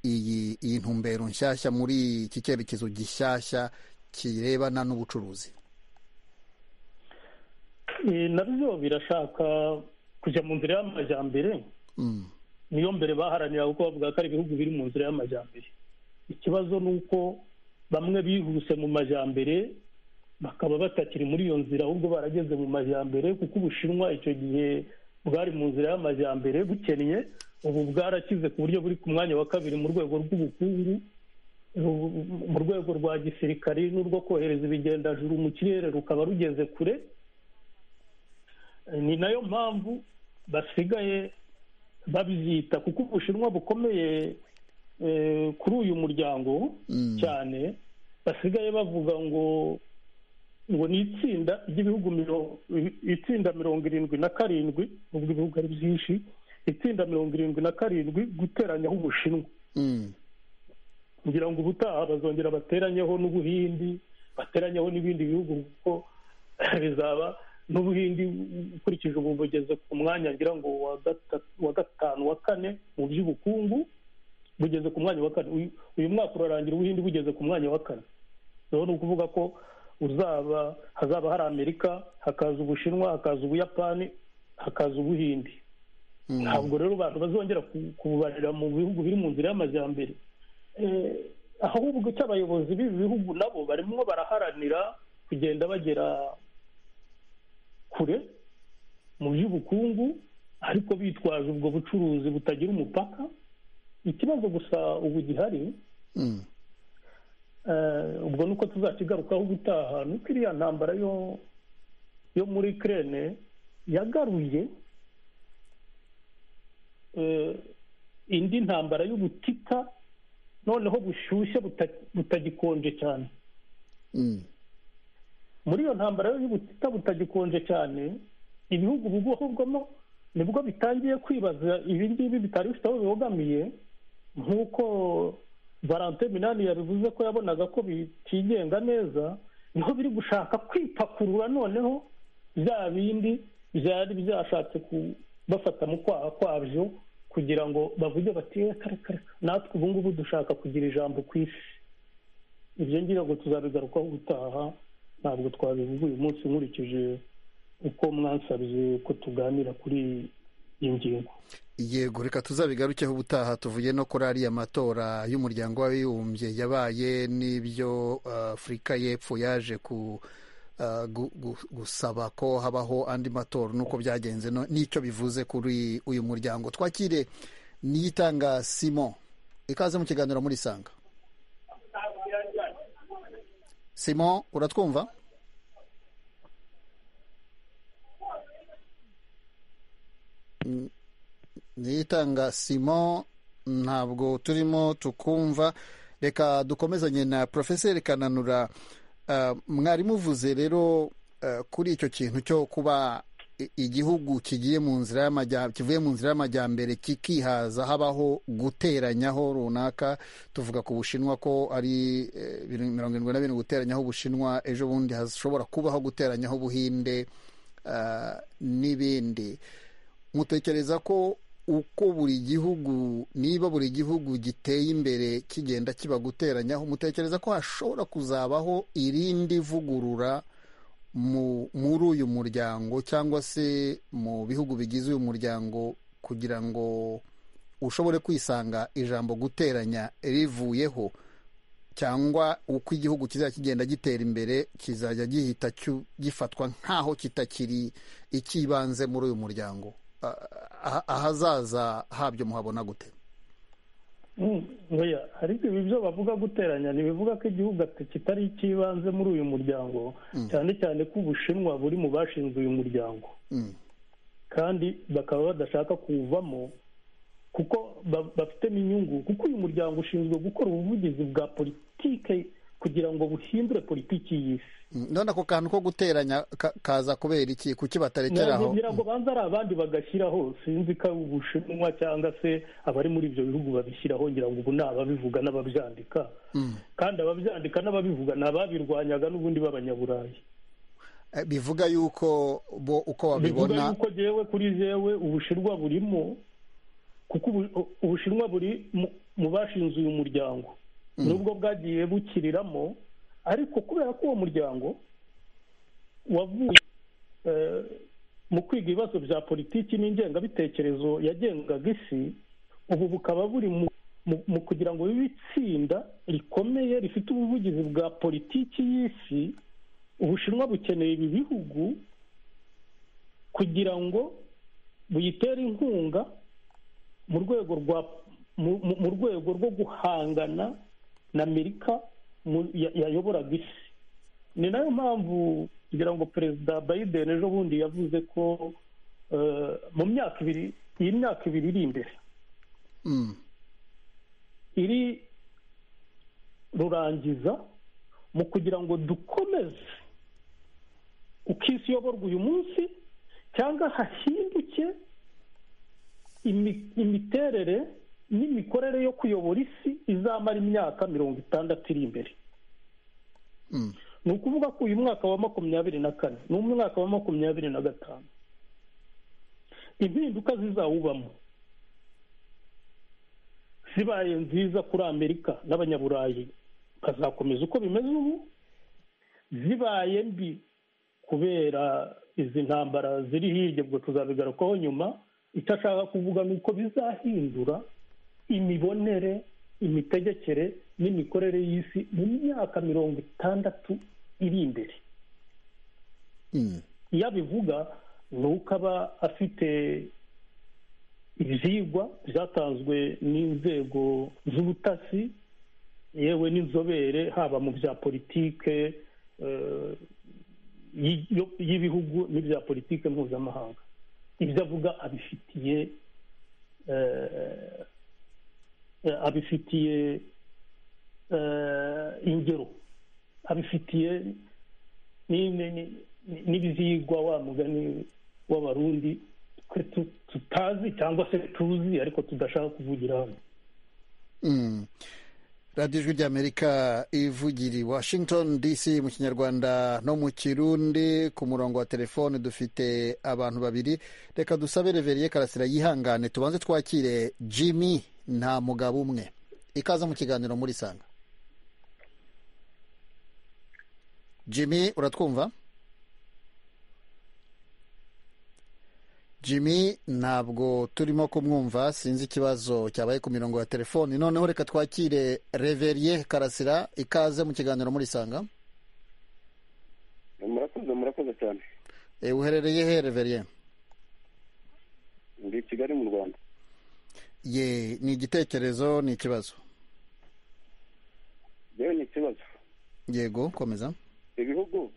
iyi ntumbero nshyashya muri iki cyerekezo gishyashya kirebana n'ubucuruzi nabyo birashaka kujya mu nzira y'amajyambere niyo mbere baharanira kuko bavuga ko ari ibihugu biri mu nzira y'amajyambere ikibazo ni uko bamwe bihuse mu majyambere bakaba batakiri muri iyo nzira ahubwo barageze mu majyambere kuko ubushinwa icyo gihe bwari mu nzira y'amajyambere bukennye ubu bwarakize ku buryo buri ku mwanya wa kabiri mu rwego rw'ubukungu mu rwego rwa gisirikari n'urwo kohereza ibigendajuru mu kirere rukaba rugeze kure ni nayo mpamvu basigaye babyita kuko ubushinwa bukomeye kuri uyu muryango cyane basigaye bavuga ngo ngo ni itsinda ry'ibihugu itsinda mirongo irindwi na karindwi ubwo ibihugu ari byinshi itsinda mirongo irindwi na karindwi guteranyaho ubushinwa kugira ngo ubutaha bazongera bateranyeho n'ubuhindi bateranyeho n'ibindi bihugu kuko bizaba n'ubuhindi ukurikije ubu bugeze ku mwanya ngira ngo wa gatanu wa kane mu by'ubukungu bugeze ku mwanya wa kane uyu mwaka urarangira ubuhindi bugeze ku mwanya wa kane rero ni ukuvuga ko uzaba hazaba hari amerika hakaza ubushinwa hakaza ubuyapani hakaza ubuhindi ntabwo rero abantu bazongera kububarira mu bihugu biri mu nzira y'amajyambere ahubwo icyo abayobozi b'ibi bihugu nabo barimo baraharanira kugenda bagera kure mu by'ubukungu ariko bitwaje ubwo bucuruzi butagira umupaka ikibazo gusa ubu gihari ubwo ni uko tuzakigarukaho gutaha ni uko iriya ntambara yo yo muri kirene yagaruye indi ntambara y'ubutita noneho bushyushye butagikonje cyane muri iyo ntambara y'ubutita butagikonje cyane ibihugu bigohorwamo nibwo bitangiye kwibaza ibi ngibi bitari bifite aho bibogamiye nk'uko valante minani yabivuze ko yabonaga ko bitigenga neza niho biri gushaka kwipakurura noneho bya bindi byari byashatse kubafata mu kwaha kwabyo kugira ngo bavuge bati kare kare natwe ubu ngubu dushaka kugira ijambo ku isi ibyo ngira ngo tuzabigarukaho gutaha ntabwo twabivuga uyu munsi nkurikije uko mwansabye ko tuganira kuri iyi ngingo yego reka tuzabigarukeho ubutaha tuvuye no kuri ariya matora y'umuryango w'abibumbye yabaye n'ibyo afurika y'epfo yaje gusaba ko habaho andi matora n'uko byagenze n'icyo bivuze kuri uyu muryango twakire niyitanga simon ikaze mu kiganiro murisanga simon uratwumva niyitanga simon ntabwo turimo tukumva reka dukomezanye na porofeseri kananura mwarimu uvuze rero kuri icyo kintu cyo kuba igihugu kigiye mu nzira kivuye mu nzira y'amajyambere kikihaza habaho guteranyaho runaka tuvuga ku bushinwa ko ari mirongo irindwi na birindwi guteranyaho ubushinwa ejo bundi hashobora kubaho guteranyaho ubuhinde n'ibindi mutekereza ko uko buri gihugu niba buri gihugu giteye imbere kigenda kiba guteranyaho mutekereza ko hashobora kuzabaho irindi vugurura muri uyu muryango cyangwa se mu bihugu bigize uyu muryango kugira ngo ushobore kwisanga ijambo guteranya rivuyeho cyangwa uko igihugu kizajya kigenda gitera imbere kizajya gihita gifatwa nk'aho kitakiri icy'ibanze muri uyu muryango ahazaza habyo muhabona gute ariko ibi byo bavuga guteranya ntibivuga ko igihugu kitari icy'ibanze muri uyu muryango cyane cyane ko ubushinwa buri mu bashinze uyu muryango kandi bakaba badashaka kuwuvamo kuko bafitemo inyungu kuko uyu muryango ushinzwe gukora ubuvugizi bwa politike kugira ngo buhindure politiki y'isi none ako kantu ko guteranya kaza kubera iki kuki batarekeraho ngira ngo banza ari abandi bagashyiraho sinzi ko ari ubushinwa cyangwa se abari muri ibyo bihugu babishyiraho ngira ngo ubu ni ababivuga n'ababyandika kandi ababyandika n'ababivuga ni ababirwanyaga n'ubundi b'abanyaburayi bivuga yuko bo uko babibona bivuga yuko yewe kuri yewe ubushinwa burimo kuko ubushinwa buri mu bashinze uyu muryango nubwo bwagiye bukiriramo ariko kubera ko uwo muryango wavuye mu kwiga ibibazo bya politiki n'ingengabitekerezo yagengaga isi ubu bukaba buri mu kugira ngo bibe itsinda rikomeye rifite ubuvugizi bwa politiki y'isi ubushinwa bukeneye ibi bihugu kugira ngo buyitere inkunga mu rwego rwa mu rwego rwo guhangana na amerika yayoboraga isi ni nayo mpamvu kugira ngo perezida biden ejo bundi yavuze ko mu myaka ibiri iyi myaka ibiri iri imbere iri rurangiza mu kugira ngo dukomeze uko isi iyoborwa uyu munsi cyangwa hahinduke imiterere n'imikorere yo kuyobora isi izamara imyaka mirongo itandatu iri imbere ni ukuvuga ko uyu mwaka wa makumyabiri na kane ni umwaka wa makumyabiri na gatanu impinduka zizawubamo zibaye nziza kuri amerika n'abanyaburayi bazakomeza uko bimeze ubu zibaye mbi kubera izi ntambara ziri hirya ubwo tuzabigarukaho nyuma icyo ashaka kuvuga ni uko bizahindura imibonere imitegekere n'imikorere y'isi mu myaka mirongo itandatu iri imbere iyo abivuga ni uko aba afite ibyigwa byatanzwe n'inzego z'ubutasi yewe n'inzobere haba mu bya politike y'ibihugu n'ibya politike mpuzamahanga ibyo avuga abifitiye abifitiye ingero abifitiye n'ibyigwa wa mugani w'abarundi twe tutazi cyangwa se tuzi ariko tudashaka kuvugira hano radiyo ijwi ry'amerika ivugira i washington dc mu kinyarwanda no mu kirundi ku murongo wa telefone dufite abantu babiri reka dusabe reveriye karasira yihangane tubanze twakire jimmy nta mugabo umwe ikaze mu kiganiro muri sanga jimmy uratwumva jimmy ntabwo turimo kumwumva sinzi ikibazo cyabaye ku mirongo ya telefoni noneho reka twakire reveriye karasira ikaze mu kiganiro murisanga murakoze murakoze cyane uherereye he reveriye ndi kigali mu rwanda ye ni igitekerezo ni ikibazo yewe ni ikibazo yego komeza ibihugu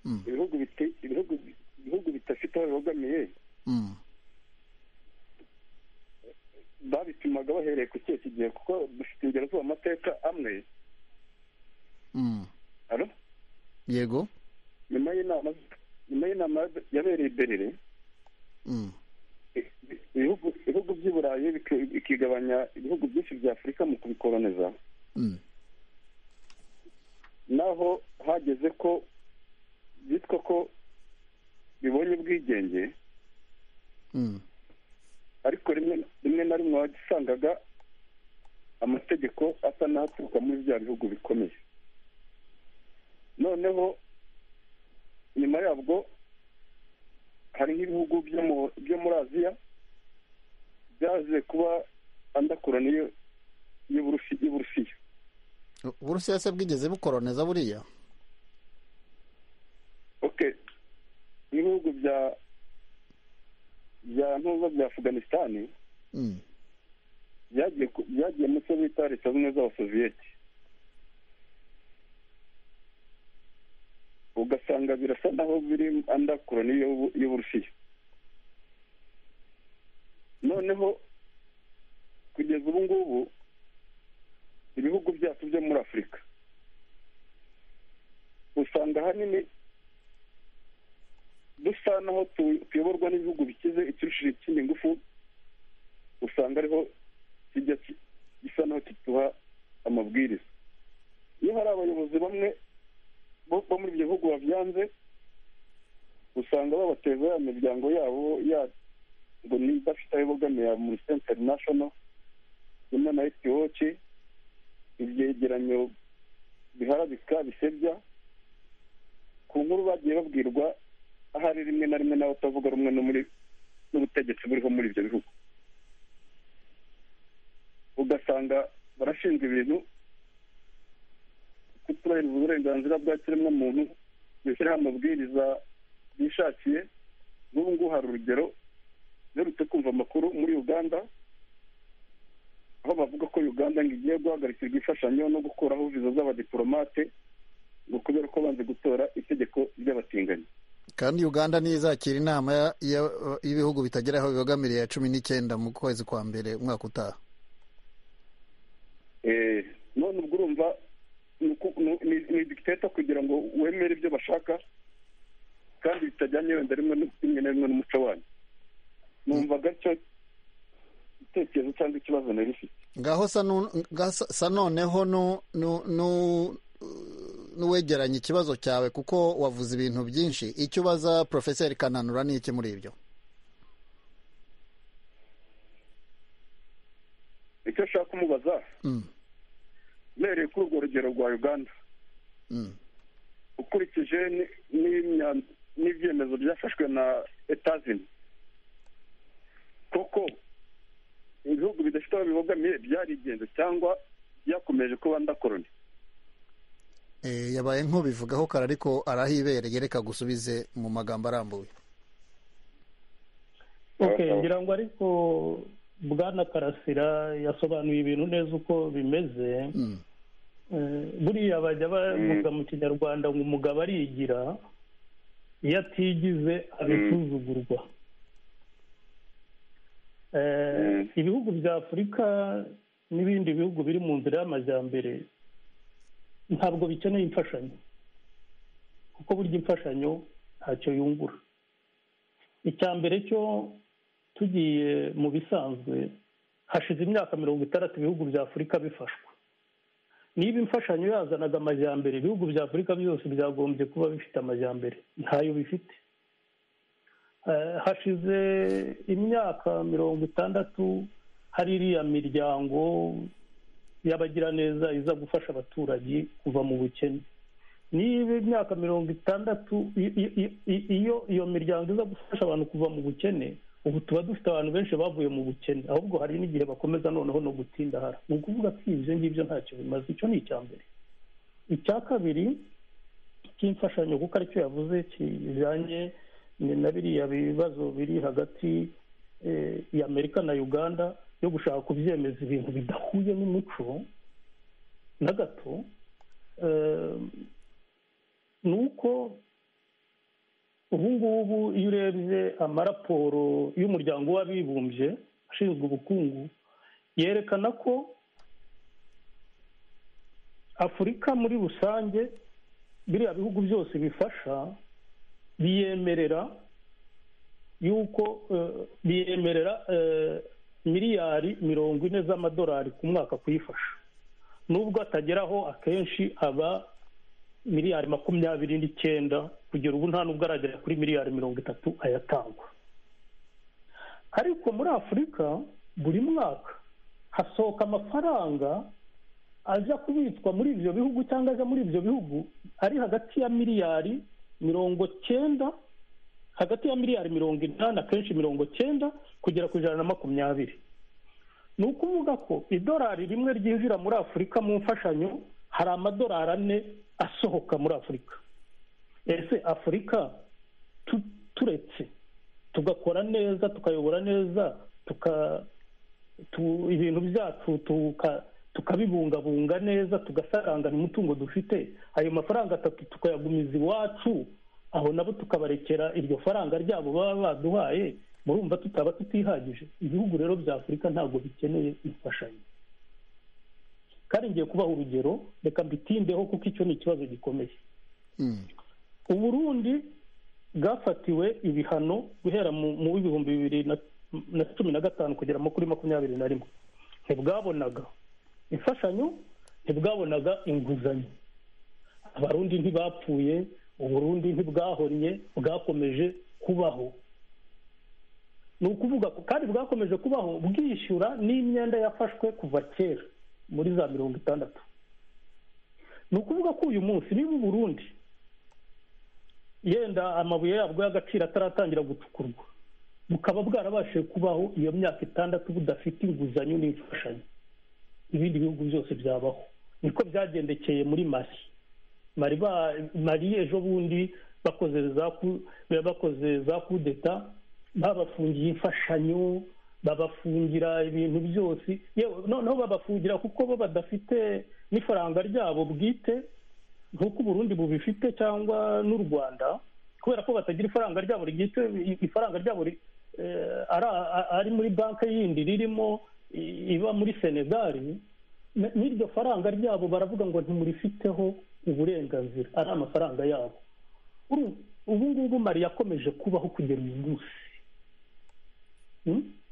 ibihugu bidafite aho bibogamiye babipimaga bahereye ku kihe kigihe kuko dufite ingero z'amateka amwe yego nyuma y'inama nyuma y'inama yabereye berere ibihugu by'i burayi bikigabanya ibihugu byinshi bya afurika mu kubikoloneza naho hageze ko bitwa ko bibonye ubwigenge ariko rimwe na rimwe wasangaga amategeko asa n'aturuka muri bya bihugu bikomeye noneho nyuma yabwo hari nk'ibihugu byo muri aziya byaje kuba andakorana y'uburusiya uburusiya se bwigeze bukoroneza buriya ibihugu bya bya ntuza bya afuganisitani byagiye mu cyo bita leta zimwe z'abasoviyeti ugasanga birasa naho biri andakoroni y'uburusiya noneho kugeza ubu ngubu ibihugu byacu byo muri afurika usanga ahanini dusa naho tuyoborwa n'ibihugu bikize ikirushije ikindi ngufu usanga ariho kijya gisa naho kituha amabwiriza iyo hari abayobozi bamwe bo muri ibyo bihugu babyanze usanga babateza ya miryango yabo ngo ni idafite aho ibogamiye muri senta interinashono imwe na etiwoci ibyegeranyo biharabika bisebya ku nkuru bagiye babwirwa ahari rimwe na rimwe nawe utavuga rumwe n'ubutegetsi buriho muri ibyo bihugu ugasanga barashinzwe ibintu kutubahiriza uburenganzira bwa kiremwamuntu bishyiraho amabwiriza bishakiye n'ubu ngubu hari urugero uherutse kumva amakuru muri uganda aho bavuga ko uganda ngo igiye guhagarikirwa imfashanyo no gukuraho viza z'abadiporomate ngo kubera ko banze gutora itegeko ry'abatinganyi kandi uganda niyo izakira inama y'ibihugu bitagera aho bibogamiriye ya cumi n'icyenda mu kwezi kwa mbere umwaka utaha none ubwo urumva ni dikiteta kugira ngo wemere ibyo bashaka kandi bitajyanye wenda rimwe na rimwe n'umuco wanyu numva gacyo igitekerezo cyangwa ikibazo nari ifite ngaho sa noneho n'uwegeranya ikibazo cyawe kuko wavuze ibintu byinshi icyo ubaza porofeseri kananura ni iki muri ibyo icyo ushaka kumubaza uhereye kuri urwo rugero rwa uganda ukurikije n'ibyemezo byafashwe na etazini koko ibihugu bidafite aho bibogamiye byarigenze cyangwa byakomeje kuba ndakoroni yabaye nk'ubivugaho kare ariko arahibereye reka gusubize mu magambo arambuye ok ngira ngo ariko bwana karasira yasobanuye ibintu neza uko bimeze buriya bajya bavuga mu kinyarwanda ngo umugabo arigira iyo atigize abisuzugurwa ibihugu bya afurika n'ibindi bihugu biri mu nzira y'amajyambere ntabwo bikeneye imfashanyo kuko burya imfashanyo ntacyo yungura icya mbere cyo tugiye mu bisanzwe hashize imyaka mirongo itandatu ibihugu bya afurika bifashwa niba imfashanyo yazanaga amajyambere ibihugu bya afurika byose byagombye kuba bifite amajyambere ntayo bifite hashize imyaka mirongo itandatu hari iriya miryango y'abagiraneza iza gufasha abaturage kuva mu bukene niba imyaka mirongo itandatu iyo iyo miryango iza gufasha abantu kuva mu bukene ubu tuba dufite abantu benshi bavuye mu bukene ahubwo hari n'igihe bakomeza noneho no gutindahara ni ukuvuga ko ibyo ngibyo ntacyo bimaze icyo ni icya mbere icya kabiri cy'imfashanyo kuko aricyo yavuze kijyanye na biriya bibazo biri hagati y'amerika na uganda yo gushaka kubyemeza ibintu bidahuye n'umuco na gato ni uko ubu ngubu iyo urebye amaraporo y'umuryango w'abibumbye ashinzwe ubukungu yerekana ko afurika muri rusange biriya bihugu byose bifasha biyemerera y'uko biyemerera miliyari mirongo ine z'amadolari ku mwaka kuyifasha nubwo atageraho akenshi aba miliyari makumyabiri n'icyenda kugera ubu nta nubwo aragera kuri miliyari mirongo itatu ayatangwa ariko muri afurika buri mwaka hasohoka amafaranga ajya kubitswa muri ibyo bihugu cyangwa ajya muri ibyo bihugu ari hagati ya miliyari mirongo cyenda hagati ya miliyari mirongo inani akenshi mirongo cyenda kugera ku ijana na makumyabiri ni ukuvuga ko idolari rimwe ryinjira muri afurika mu mfashanyo hari amadolari ane asohoka muri afurika ese afurika turetse tugakora neza tukayobora neza ibintu byacu tukabibungabunga neza tugasarangana umutungo dufite ayo mafaranga atatu tukayagumiza iwacu aho nabo tukabarekera iryo faranga ryabo baba baduhaye murumva tutaba tutihagije ibihugu rero bya afurika ntabwo bikeneye imfashanyo kandi ngiye kubaha urugero reka mbitindeho kuko icyo ni ikibazo gikomeye uburundi bwafatiwe ibihano guhera mu w'ibihumbi bibiri na cumi na gatanu kugera kuri makumyabiri na rimwe ntibwabonaga imfashanyo ntibwabonaga inguzanyo abarundi ntibapfuye uburundi ntibwahonnye bwakomeje kubaho ni ukuvuga kandi bwakomeje kubaho bwishyura n'imyenda yafashwe kuva kera muri za mirongo itandatu ni ukuvuga ko uyu munsi niba uburundi yenda amabuye yabwo y'agaciro ataratangira gucukurwa bukaba bwarabashije kubaho iyo myaka itandatu budafite inguzanyo n'imfashanyo ibindi bihugu byose byabaho niko byagendekeye muri mali mari ejo bundi bakoze za kudeta babafungiye imfashanyo babafungira ibintu byose noneho babafungira kuko bo badafite n'ifaranga ryabo bwite nk'uko uburundi bubifite cyangwa n'u rwanda kubera ko batagira ifaranga ryabo ryitse ifaranga ryabo ari muri banki yindi ririmo iba muri senegali n'iryo faranga ryabo baravuga ngo ntimurifiteho uburenganzira ari amafaranga yabo ubu ngubu mari yakomeje kubaho kugera uyu munsi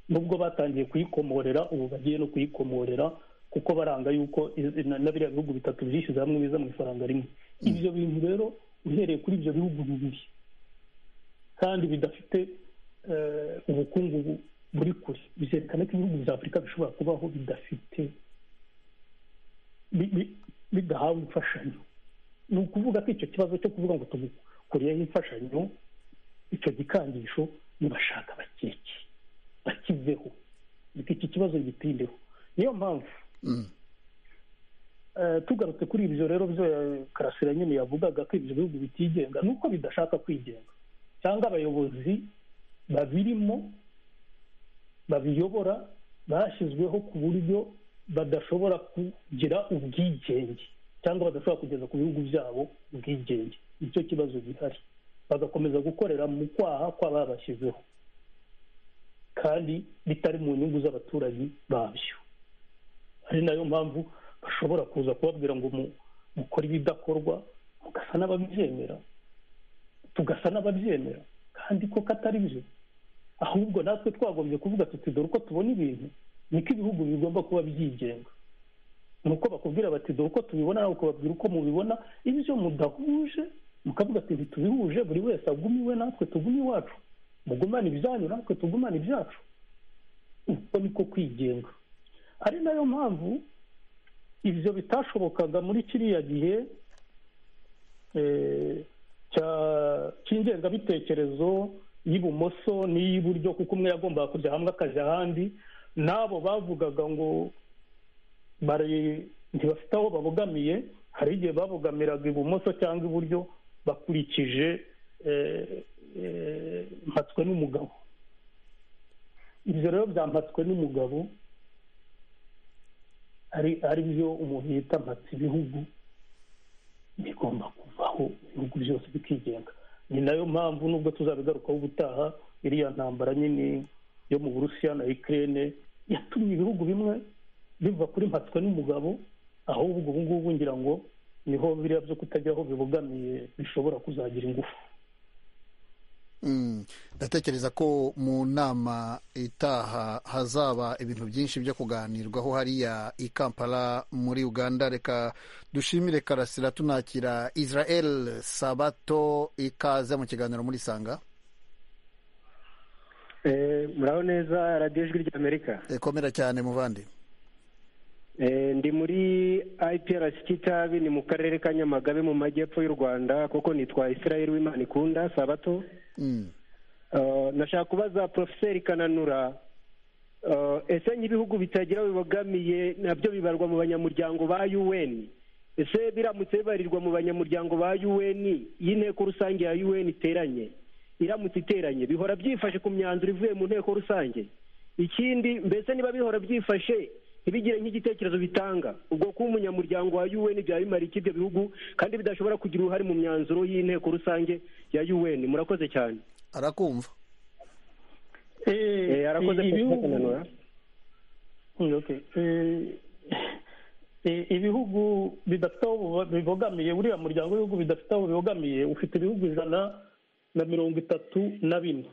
nubwo batangiye kuyikomorera ubu bagiye no kuyikomorera kuko baranga yuko na biriya bihugu bitatu byishyize hamwe biza mu ifaranga rimwe ibyo bintu rero uhereye kuri ibyo bihugu bibiri kandi bidafite ubukungu buri kure byerekana ko ibihugu bya afurika bishobora kubaho bidafite bidahawe imfashanyo ni ukuvuga ko icyo kibazo cyo kuvuga ngo tugukuriyeho imfashanyo icyo gikangisho nibashaka bakeke bakiveho iki kibazo gitindeho niyo mpamvu tugarutse kuri ibyo rero byo karasira nyine yavugaga ko ibyo bihugu bitigenga ni uko bidashaka kwigenga cyangwa abayobozi babirimo babiyobora bashyizweho ku buryo badashobora kugira ubwigenge cyangwa badashobora kugeza ku bihugu byabo ubwigenge nicyo kibazo gihari bagakomeza gukorera mu kwaha kw'ababashyizeho kandi bitari mu nyungu z'abaturage babyo ari nayo mpamvu bashobora kuza kubabwira ngo mukore ibidakorwa mugasa n'ababyemera tugasa n'ababyemera kandi ko katari byo ahubwo natwe twagombye kuvuga tuti dore uko tubona ibintu niko ibihugu bigomba kuba byigenga ni uko bakubwira bati dore uko tubibona nawe ukababwira uko mubibona ibyo mudahuje mukavuga ati ntitubihuje buri wese agumiwe natwe tugume iwacu mugumane ibyanyu natwe tugumane ibyacu uko niko kwigenga ari nayo mpamvu ibyo bitashobokaga muri kiriya gihe cy'ingengabitekerezo y'ibumoso n'iy'iburyo kuko umwe yagombaga kujya hamwe akajya ahandi n'abo bavugaga ngo ntibafite aho babogamiye hari igihe babogamiraga ibumoso cyangwa iburyo bakurikije mpatswe n'umugabo ibyo rero byampatswe n'umugabo ari byo umuntu yita mpatse ibihugu bigomba kuvaho ibihugu byose bikigenga ni nayo mpamvu nubwo tuzabigarukaho ubutaha iriya ntambara nyine yo mu burusiya na ikirere yatumye ibihugu bimwe biva kuri mpatswe n'umugabo ahubwo ubu ngubu ngira ngo niho biriya byo kutagira aho bibogamiye bishobora kuzagira ingufu ndatekereza ko mu nama itaha hazaba ibintu byinshi byo kuganirwaho hariya i kampala muri uganda reka dushimire karasira tunakira israel sabato ikaze mu kiganiro muri sanga muraho neza radiyo ijwi ry'amerika komera cyane muvandi ndi muri iprc kitabi ni mu karere ka nyamagabe mu majyepfo y'u rwanda kuko nitwa israel w'imana ikunda sabato nashaka kubaza porofeseri kananura ese nk'ibihugu bitagira bibogamiye nabyo bibarwa mu banyamuryango ba UN ese biramutse bibarirwa mu banyamuryango ba UN iyi nteko rusange ya UN iteranye iramutse iteranye bihora byifashe ku myanzuro ivuye mu nteko rusange ikindi mbese niba bihora byifashe ntibigire nk'igitekerezo bitanga ubwo kuba umunyamuryango wa UN byabimara iki ibyo bihugu kandi bidashobora kugira uruhare mu myanzuro y'inteko rusange ya UN murakoze cyane arakumva ibihugu bidafite aho bibogamiye uriya muryango w'ibihugu bidafite aho bibogamiye ufite ibihugu ijana na mirongo itatu na bine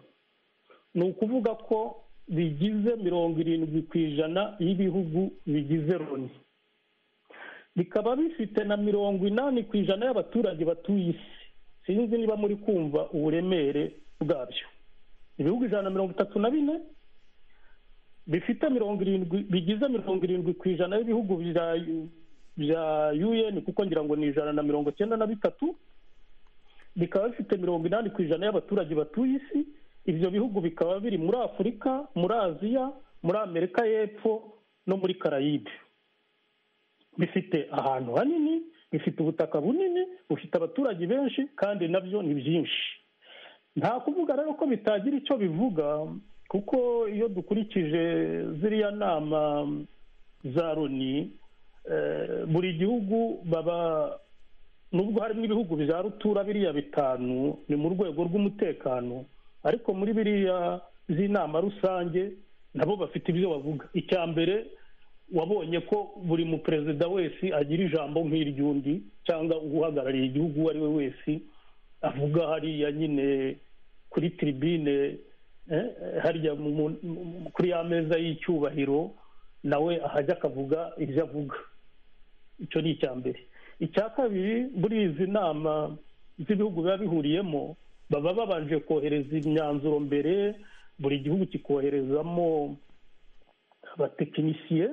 ni ukuvuga ko bigize mirongo irindwi ku ijana y'ibihugu bigize loni bikaba bifite na mirongo inani ku ijana y'abaturage batuye isi sinzi niba muri kumva uburemere bwabyo ibihugu ijana na mirongo itatu na bine bifite mirongo irindwi bigize mirongo irindwi ku ijana y'ibihugu bya un kuko ngira ngo ni ijana na mirongo cyenda na bitatu bikaba bifite mirongo inani ku ijana y'abaturage batuye isi ibyo bihugu bikaba biri muri afurika muri aziya muri amerika y'epfo no muri karayibe bifite ahantu hanini bifite ubutaka bunini bufite abaturage benshi kandi nabyo ni byinshi nta kuvuga rero ko bitagira icyo bivuga kuko iyo dukurikije ziriya nama za loni buri gihugu baba nubwo harimo ibihugu bya rutura biriya bitanu ni mu rwego rw'umutekano ariko muri biriya z'inama rusange nabo bafite ibyo bavuga icya mbere wabonye ko buri muperezida wese agira ijambo nk'iry'undi cyangwa uhagarariye igihugu uwo ari we wese avuga hariya nyine kuri tiribine hariya kuri ya meza y'icyubahiro nawe ahajya akavuga ibyo avuga icyo ni icya mbere icya kabiri muri izi nama z'ibihugu biba bihuriyemo baba babanje kohereza imyanzuro mbere buri gihugu kikoherezamo abatekinisiye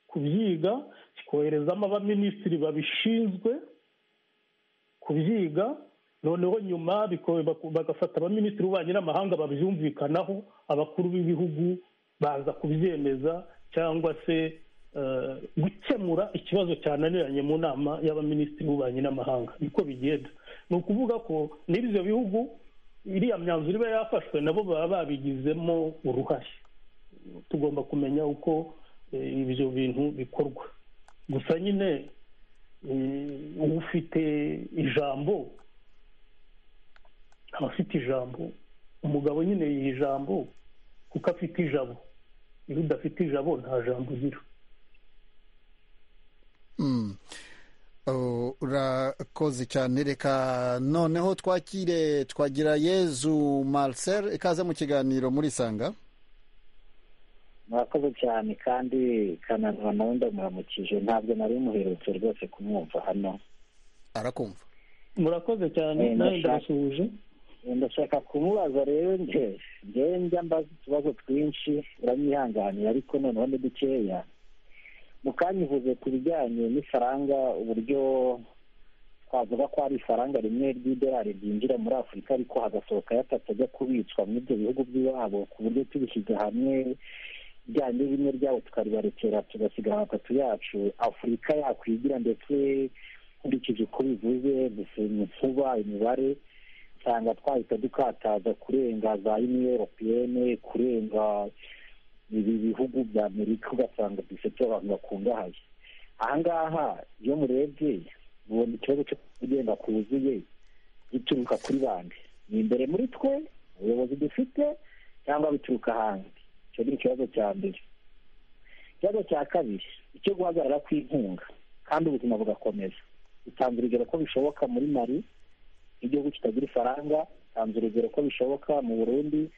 kubyiga kikoherezamo abaminisitiri babishinzwe kubyiga noneho nyuma bagafata abaminisitiri b'ububanyi n'amahanga babyumvikanaho abakuru b'ibihugu baza kubyemeza cyangwa se gukemura ikibazo cyananiranye mu nama y'abaminisitiri b'ububanyi n'amahanga niko bigenda ni ukuvuga ko n'ibyo bihugu iriya myanzuro iba yafashwe nabo baba babigizemo uruhare tugomba kumenya uko ibyo bintu bikorwa gusa nyine ufite ijambo abafite ijambo umugabo nyine yiha ijambo kuko afite ijabo iyo udafite ijabo nta jambo ugira urakoze cyane reka noneho twakire twagira yezu marcel ikaze mu kiganiro muri sanga murakoze cyane kandi kananura nawe ndamuramukije ntabwo nari muherutse rwose kumwumva hano arakumva murakoze cyane nawe ndabasuhuje ndashaka kumubaza rero nge ngewe njya mbaza utubazo twinshi uramwihanganira ariko noneho ni dukeya mukanyivuze ku bijyanye n'ifaranga uburyo twavuga ko hari ifaranga rimwe ry'idolari ryinjira muri afurika ariko hagasohokayo atatu ajya kubitswa muri ibyo bihugu by'iwabo ku buryo tubishyize hamwe bijyanye bimwe byabo tukaribarekera tugasigara atatu yacu afurika yakwigira ndetse nkurikije uko bivuze inkuba imibare usanga twahita dukataza kurenga za yuniyo europiyene kurenga ibi bihugu bya amerika ugasanga dufite abantu bakungahaye ahangaha iyo murebye ubona ikibazo cyo kugenda kuzuye gituruka kuri bande ni imbere muri twe ubuyobozi dufite cyangwa bituruka hanze icyo ni ikibazo cya mbere ikibazo cya kabiri icyo guhagarara kw'inkunga kandi ubuzima bugakomeza utanze urugero ko bishoboka muri mari igihugu kitagira ifaranga utanze urugero ko bishoboka mu burundi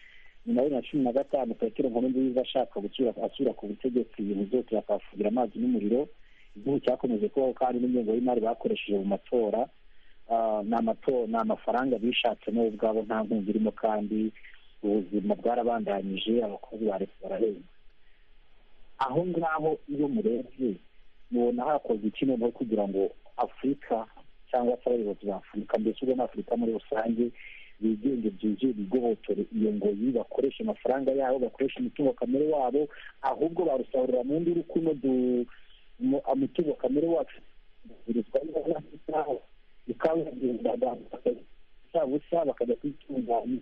nyuma ya cumi na gatanu petero nkuru nziza ashaka ashyira ku butegetsi ibintu byose bakahafugira amazi n'umuriro igihugu cyakomeje kubaho kandi n'ingengo y'imari bakoresheje mu matora ni amafaranga bishatse nabo ubwabo nta nkunga irimo kandi ubuzima bwarabandanyije abakozi ba leta barahembwa aho ngaho iyo murebye mubona hakozwe iki noneho kugira ngo afurika cyangwa se abayobozi ba afurika mbese ubwo n'afurika muri rusange bigenge byuzuye bigobotore iyo ngoyi bakoresha amafaranga yabo bakoresha umutungo kamere wabo ahubwo barusarura mu ndi rukuno umutungo kamere wacu bikaba busa bakajya kwitunganya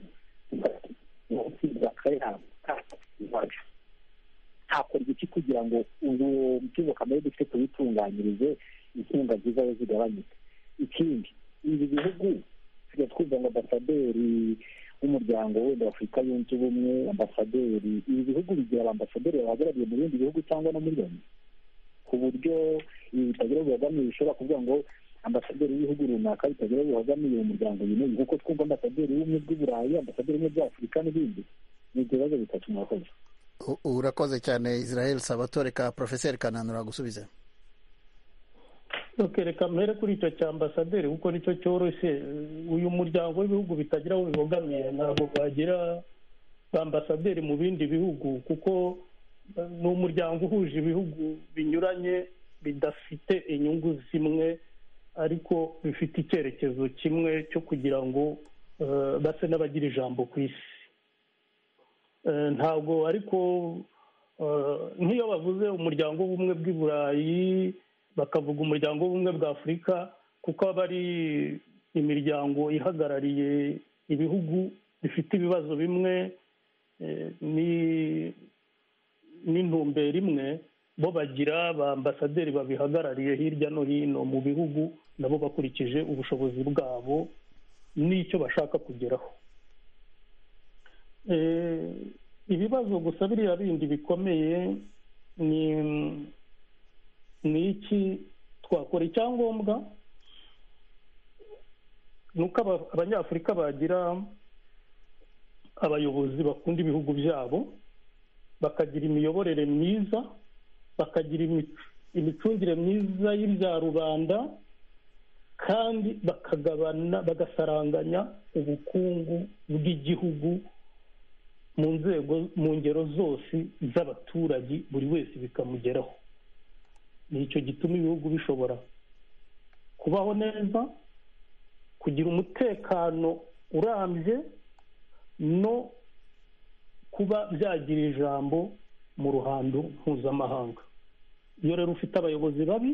hakorwa iki kugira ngo uwo mutungo kamere dufite tuwitunganyirize inkunga nziza yo zigabanyuke ikindi ibi bihugu tujya twumva ngo ambasaderi w'umuryango wenda wa afurika yunze ubumwe ambasaderi ibi bihugu bigira abambasaderi bahagarariye mu bindi bihugu cyangwa no muri loni ku buryo ibi bitagira bibogamiye bishobora kuvuga ngo ambasaderi w'ibihugu runaka bitagira bibogamiye umuryango yineye kuko twumva ambasaderi w'ubumwe bw'uburayi ambasaderi w'ubumwe bw'afurika n'ibindi ni ibibazo bitatu murakoze urakoze cyane israel sabato reka porofeseri kananura gusubiza reka mbere kuri icyo cya ambasaderi kuko nicyo cyoroshye uyu muryango w'ibihugu bitagira aho bibogamiye ntabwo bagira ambasaderi mu bindi bihugu kuko ni umuryango uhuje ibihugu binyuranye bidafite inyungu zimwe ariko bifite icyerekezo kimwe cyo kugira ngo base n'abagira ijambo ku isi ntabwo ariko nk'iyo bavuze umuryango w'ubumwe bw'i burayi bakavuga umuryango w'ubumwe bwa afurika kuko aba ari imiryango ihagarariye ibihugu bifite ibibazo bimwe n'intumbero imwe bo bagira ba ambasaderi babihagarariye hirya no hino mu bihugu nabo bakurikije ubushobozi bwabo n'icyo bashaka kugeraho ibibazo gusa biriya bindi bikomeye ni ni iki twakora icyangombwa ni uko abanyafurika bagira abayobozi bakunda ibihugu byabo bakagira imiyoborere myiza bakagira imicungire myiza y'ibya rubanda kandi bakagabana bagasaranganya ubukungu bw'igihugu mu nzego mu ngero zose z'abaturage buri wese bikamugeraho ni icyo gituma ibihugu bishobora kubaho neza kugira umutekano urambye no kuba byagira ijambo mu ruhando mpuzamahanga iyo rero ufite abayobozi babi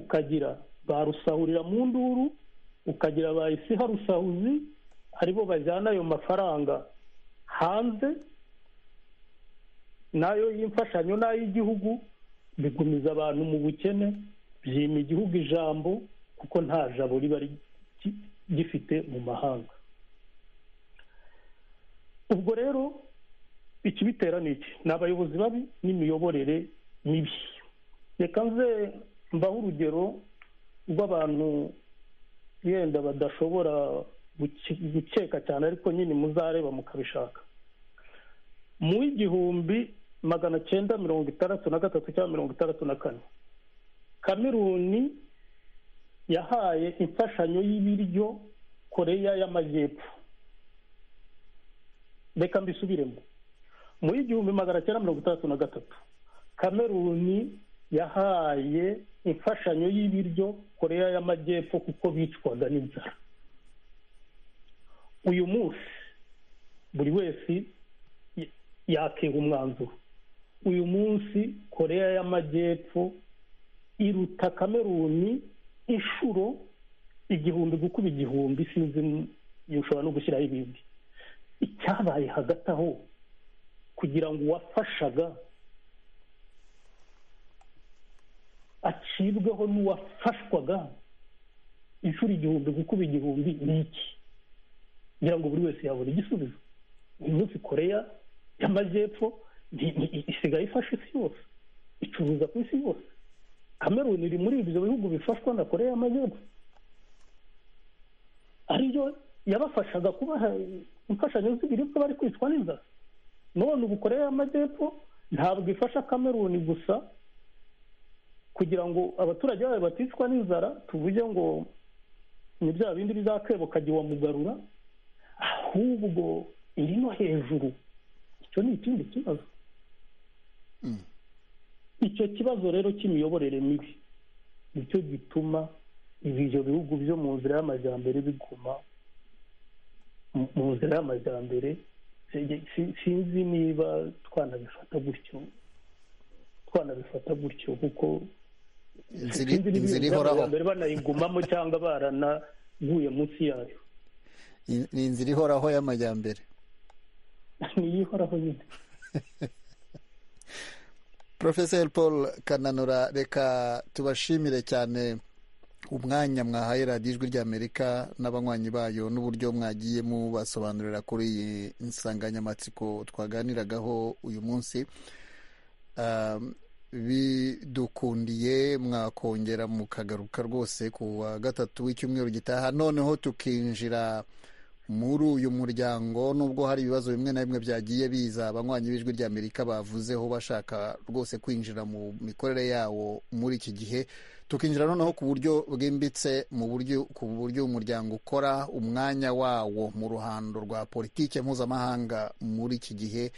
ukagira ba rusahurira mu nduru ukagira ba isi harusahuzi aribo bajyana ayo mafaranga hanze n'ayo y'imfashanyo n'ay'igihugu bigumiza abantu mu bukene byima igihugu ijambo kuko nta jabo riba gifite mu mahanga ubwo rero ikibitera ni iki ni abayobozi babi n'imiyoborere mibi reka nze mbaho urugero rw'abantu yenda badashobora gukeka cyane ariko nyine muzareba mukabishaka mu igihumbi magana cyenda mirongo itandatu na gatatu cyangwa mirongo itandatu na kane kameruni yahaye imfashanyo y'ibiryo koreya y'amajyepfo reka mbisubiremo mu igihumbi magana cyenda mirongo itandatu na gatatu kameruni yahaye imfashanyo y'ibiryo koreya y'amajyepfo kuko bicwaga n'inzara uyu munsi buri wese yakega umwanzuro uyu munsi koreya y'amajyepfo iruta kameruni inshuro igihumbi gukuba igihumbi sinzi ushobora no gushyiraho ibindi icyabaye hagati aho kugira ngo uwafashaga acibweho n'uwafashwaga inshuro igihumbi gukuba igihumbi ni iki kugira ngo buri wese yabone igisubizo uyu munsi koreya y'amajyepfo isigaye ifasha isi yose icuruza ku isi yose kameruni iri muri ibyo bihugu bifashwa na koreya y'amajyepfo ariyo yabafashaga kubaha imfashanyo z'ibiribwa bari kwicwa n'inzara none ubu koreya y'amajyepfo ntabwo ifasha kameruni gusa kugira ngo abaturage bayo baticwa n'inzara tuvuge ngo ni bya bindi bizakebo kagiwa mugarura ahubwo iri no hejuru icyo ni ikindi kibazo icyo kibazo rero cy'imiyoborere mibi nicyo gituma ibyo bihugu byo mu nzira y'amajyambere biguma mu nzira y'amajyambere sinzi niba twanabifata gutyo twanabifata gutyo kuko inzira ihoraho banayigumamo cyangwa baranaguye munsi yayo ni inzira ihoraho y'amajyambere niyo ihoraho nyine porofeseri paul kananura reka tubashimire cyane umwanya mwahaye radiyo ijwi ry'amerika n'abanywanyi bayo n'uburyo mwagiye mubasobanurira kuri iyi nsanganyamatsiko twaganiragaho uyu munsi bidukundiye mwakongera mukagaruka rwose ku wa gatatu w'icyumweru gitaha noneho tukinjira muri uyu muryango nubwo hari ibibazo bimwe na bimwe byagiye biza abanywanyi b'ijwi ry'amerika bavuzeho bashaka rwose kwinjira mu mikorere yawo muri iki gihe tukinjira noneho ku buryo bwimbitse mu buryo ku buryo umuryango ukora umwanya wawo mu ruhando rwa politiki mpuzamahanga muri iki gihe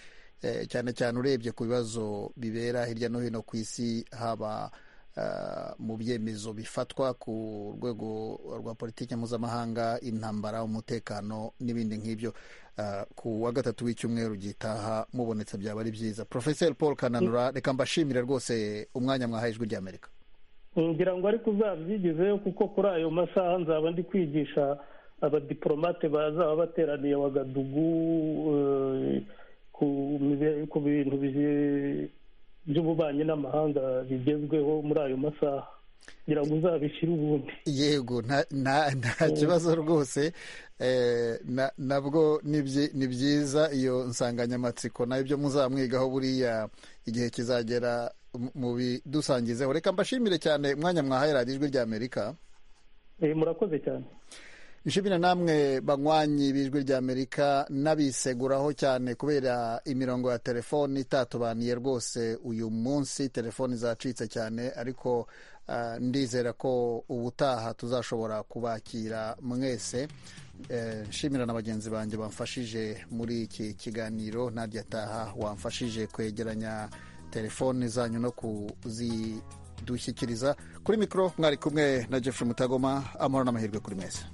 cyane cyane urebye ku bibazo bibera hirya no hino ku isi haba mu byemezo bifatwa ku rwego rwa politiki mpuzamahanga intambara umutekano n'ibindi nk'ibyo ku wa gatatu w'icyumweru gitaha mubonetse byaba ari byiza porofeseri paul kananura reka mbashimire rwose umwanya mwahaye ijwi ry'amerika ngira ngo ariko uzabyigezeyo kuko kuri ayo masaha nzaba ndi kwigisha abadiporomate bazaba bateraniye wagadugu ku bintu by'ububanyi n'amahanga bigezweho muri ayo masaha kugira ngo uzabishyire ubundi yego nta kibazo rwose nabwo ni byiza iyo nsanganyamatsiko nayo ibyo muzamwigaho buriya igihe kizagera mu bidusangizeho reka mbashimire cyane umwanya mwahaye radiyo ijwi ry'amerika murakoze cyane nshimira namwe banywanyi b'ijwi ry'amerika n'abiseguraho cyane kubera imirongo ya telefoni itatubaniye rwose uyu munsi telefoni zacitse cyane ariko ndizera ko ubutaha tuzashobora kubakira mwese nshimira na bagenzi banjye bamfashije muri iki kiganiro ntarya taha wamfashije kwegeranya telefoni zanyu no kuzidushyikiriza kuri mikoro mwari kumwe na Jeffrey mutagoma amahoro n'amahirwe kuri mwese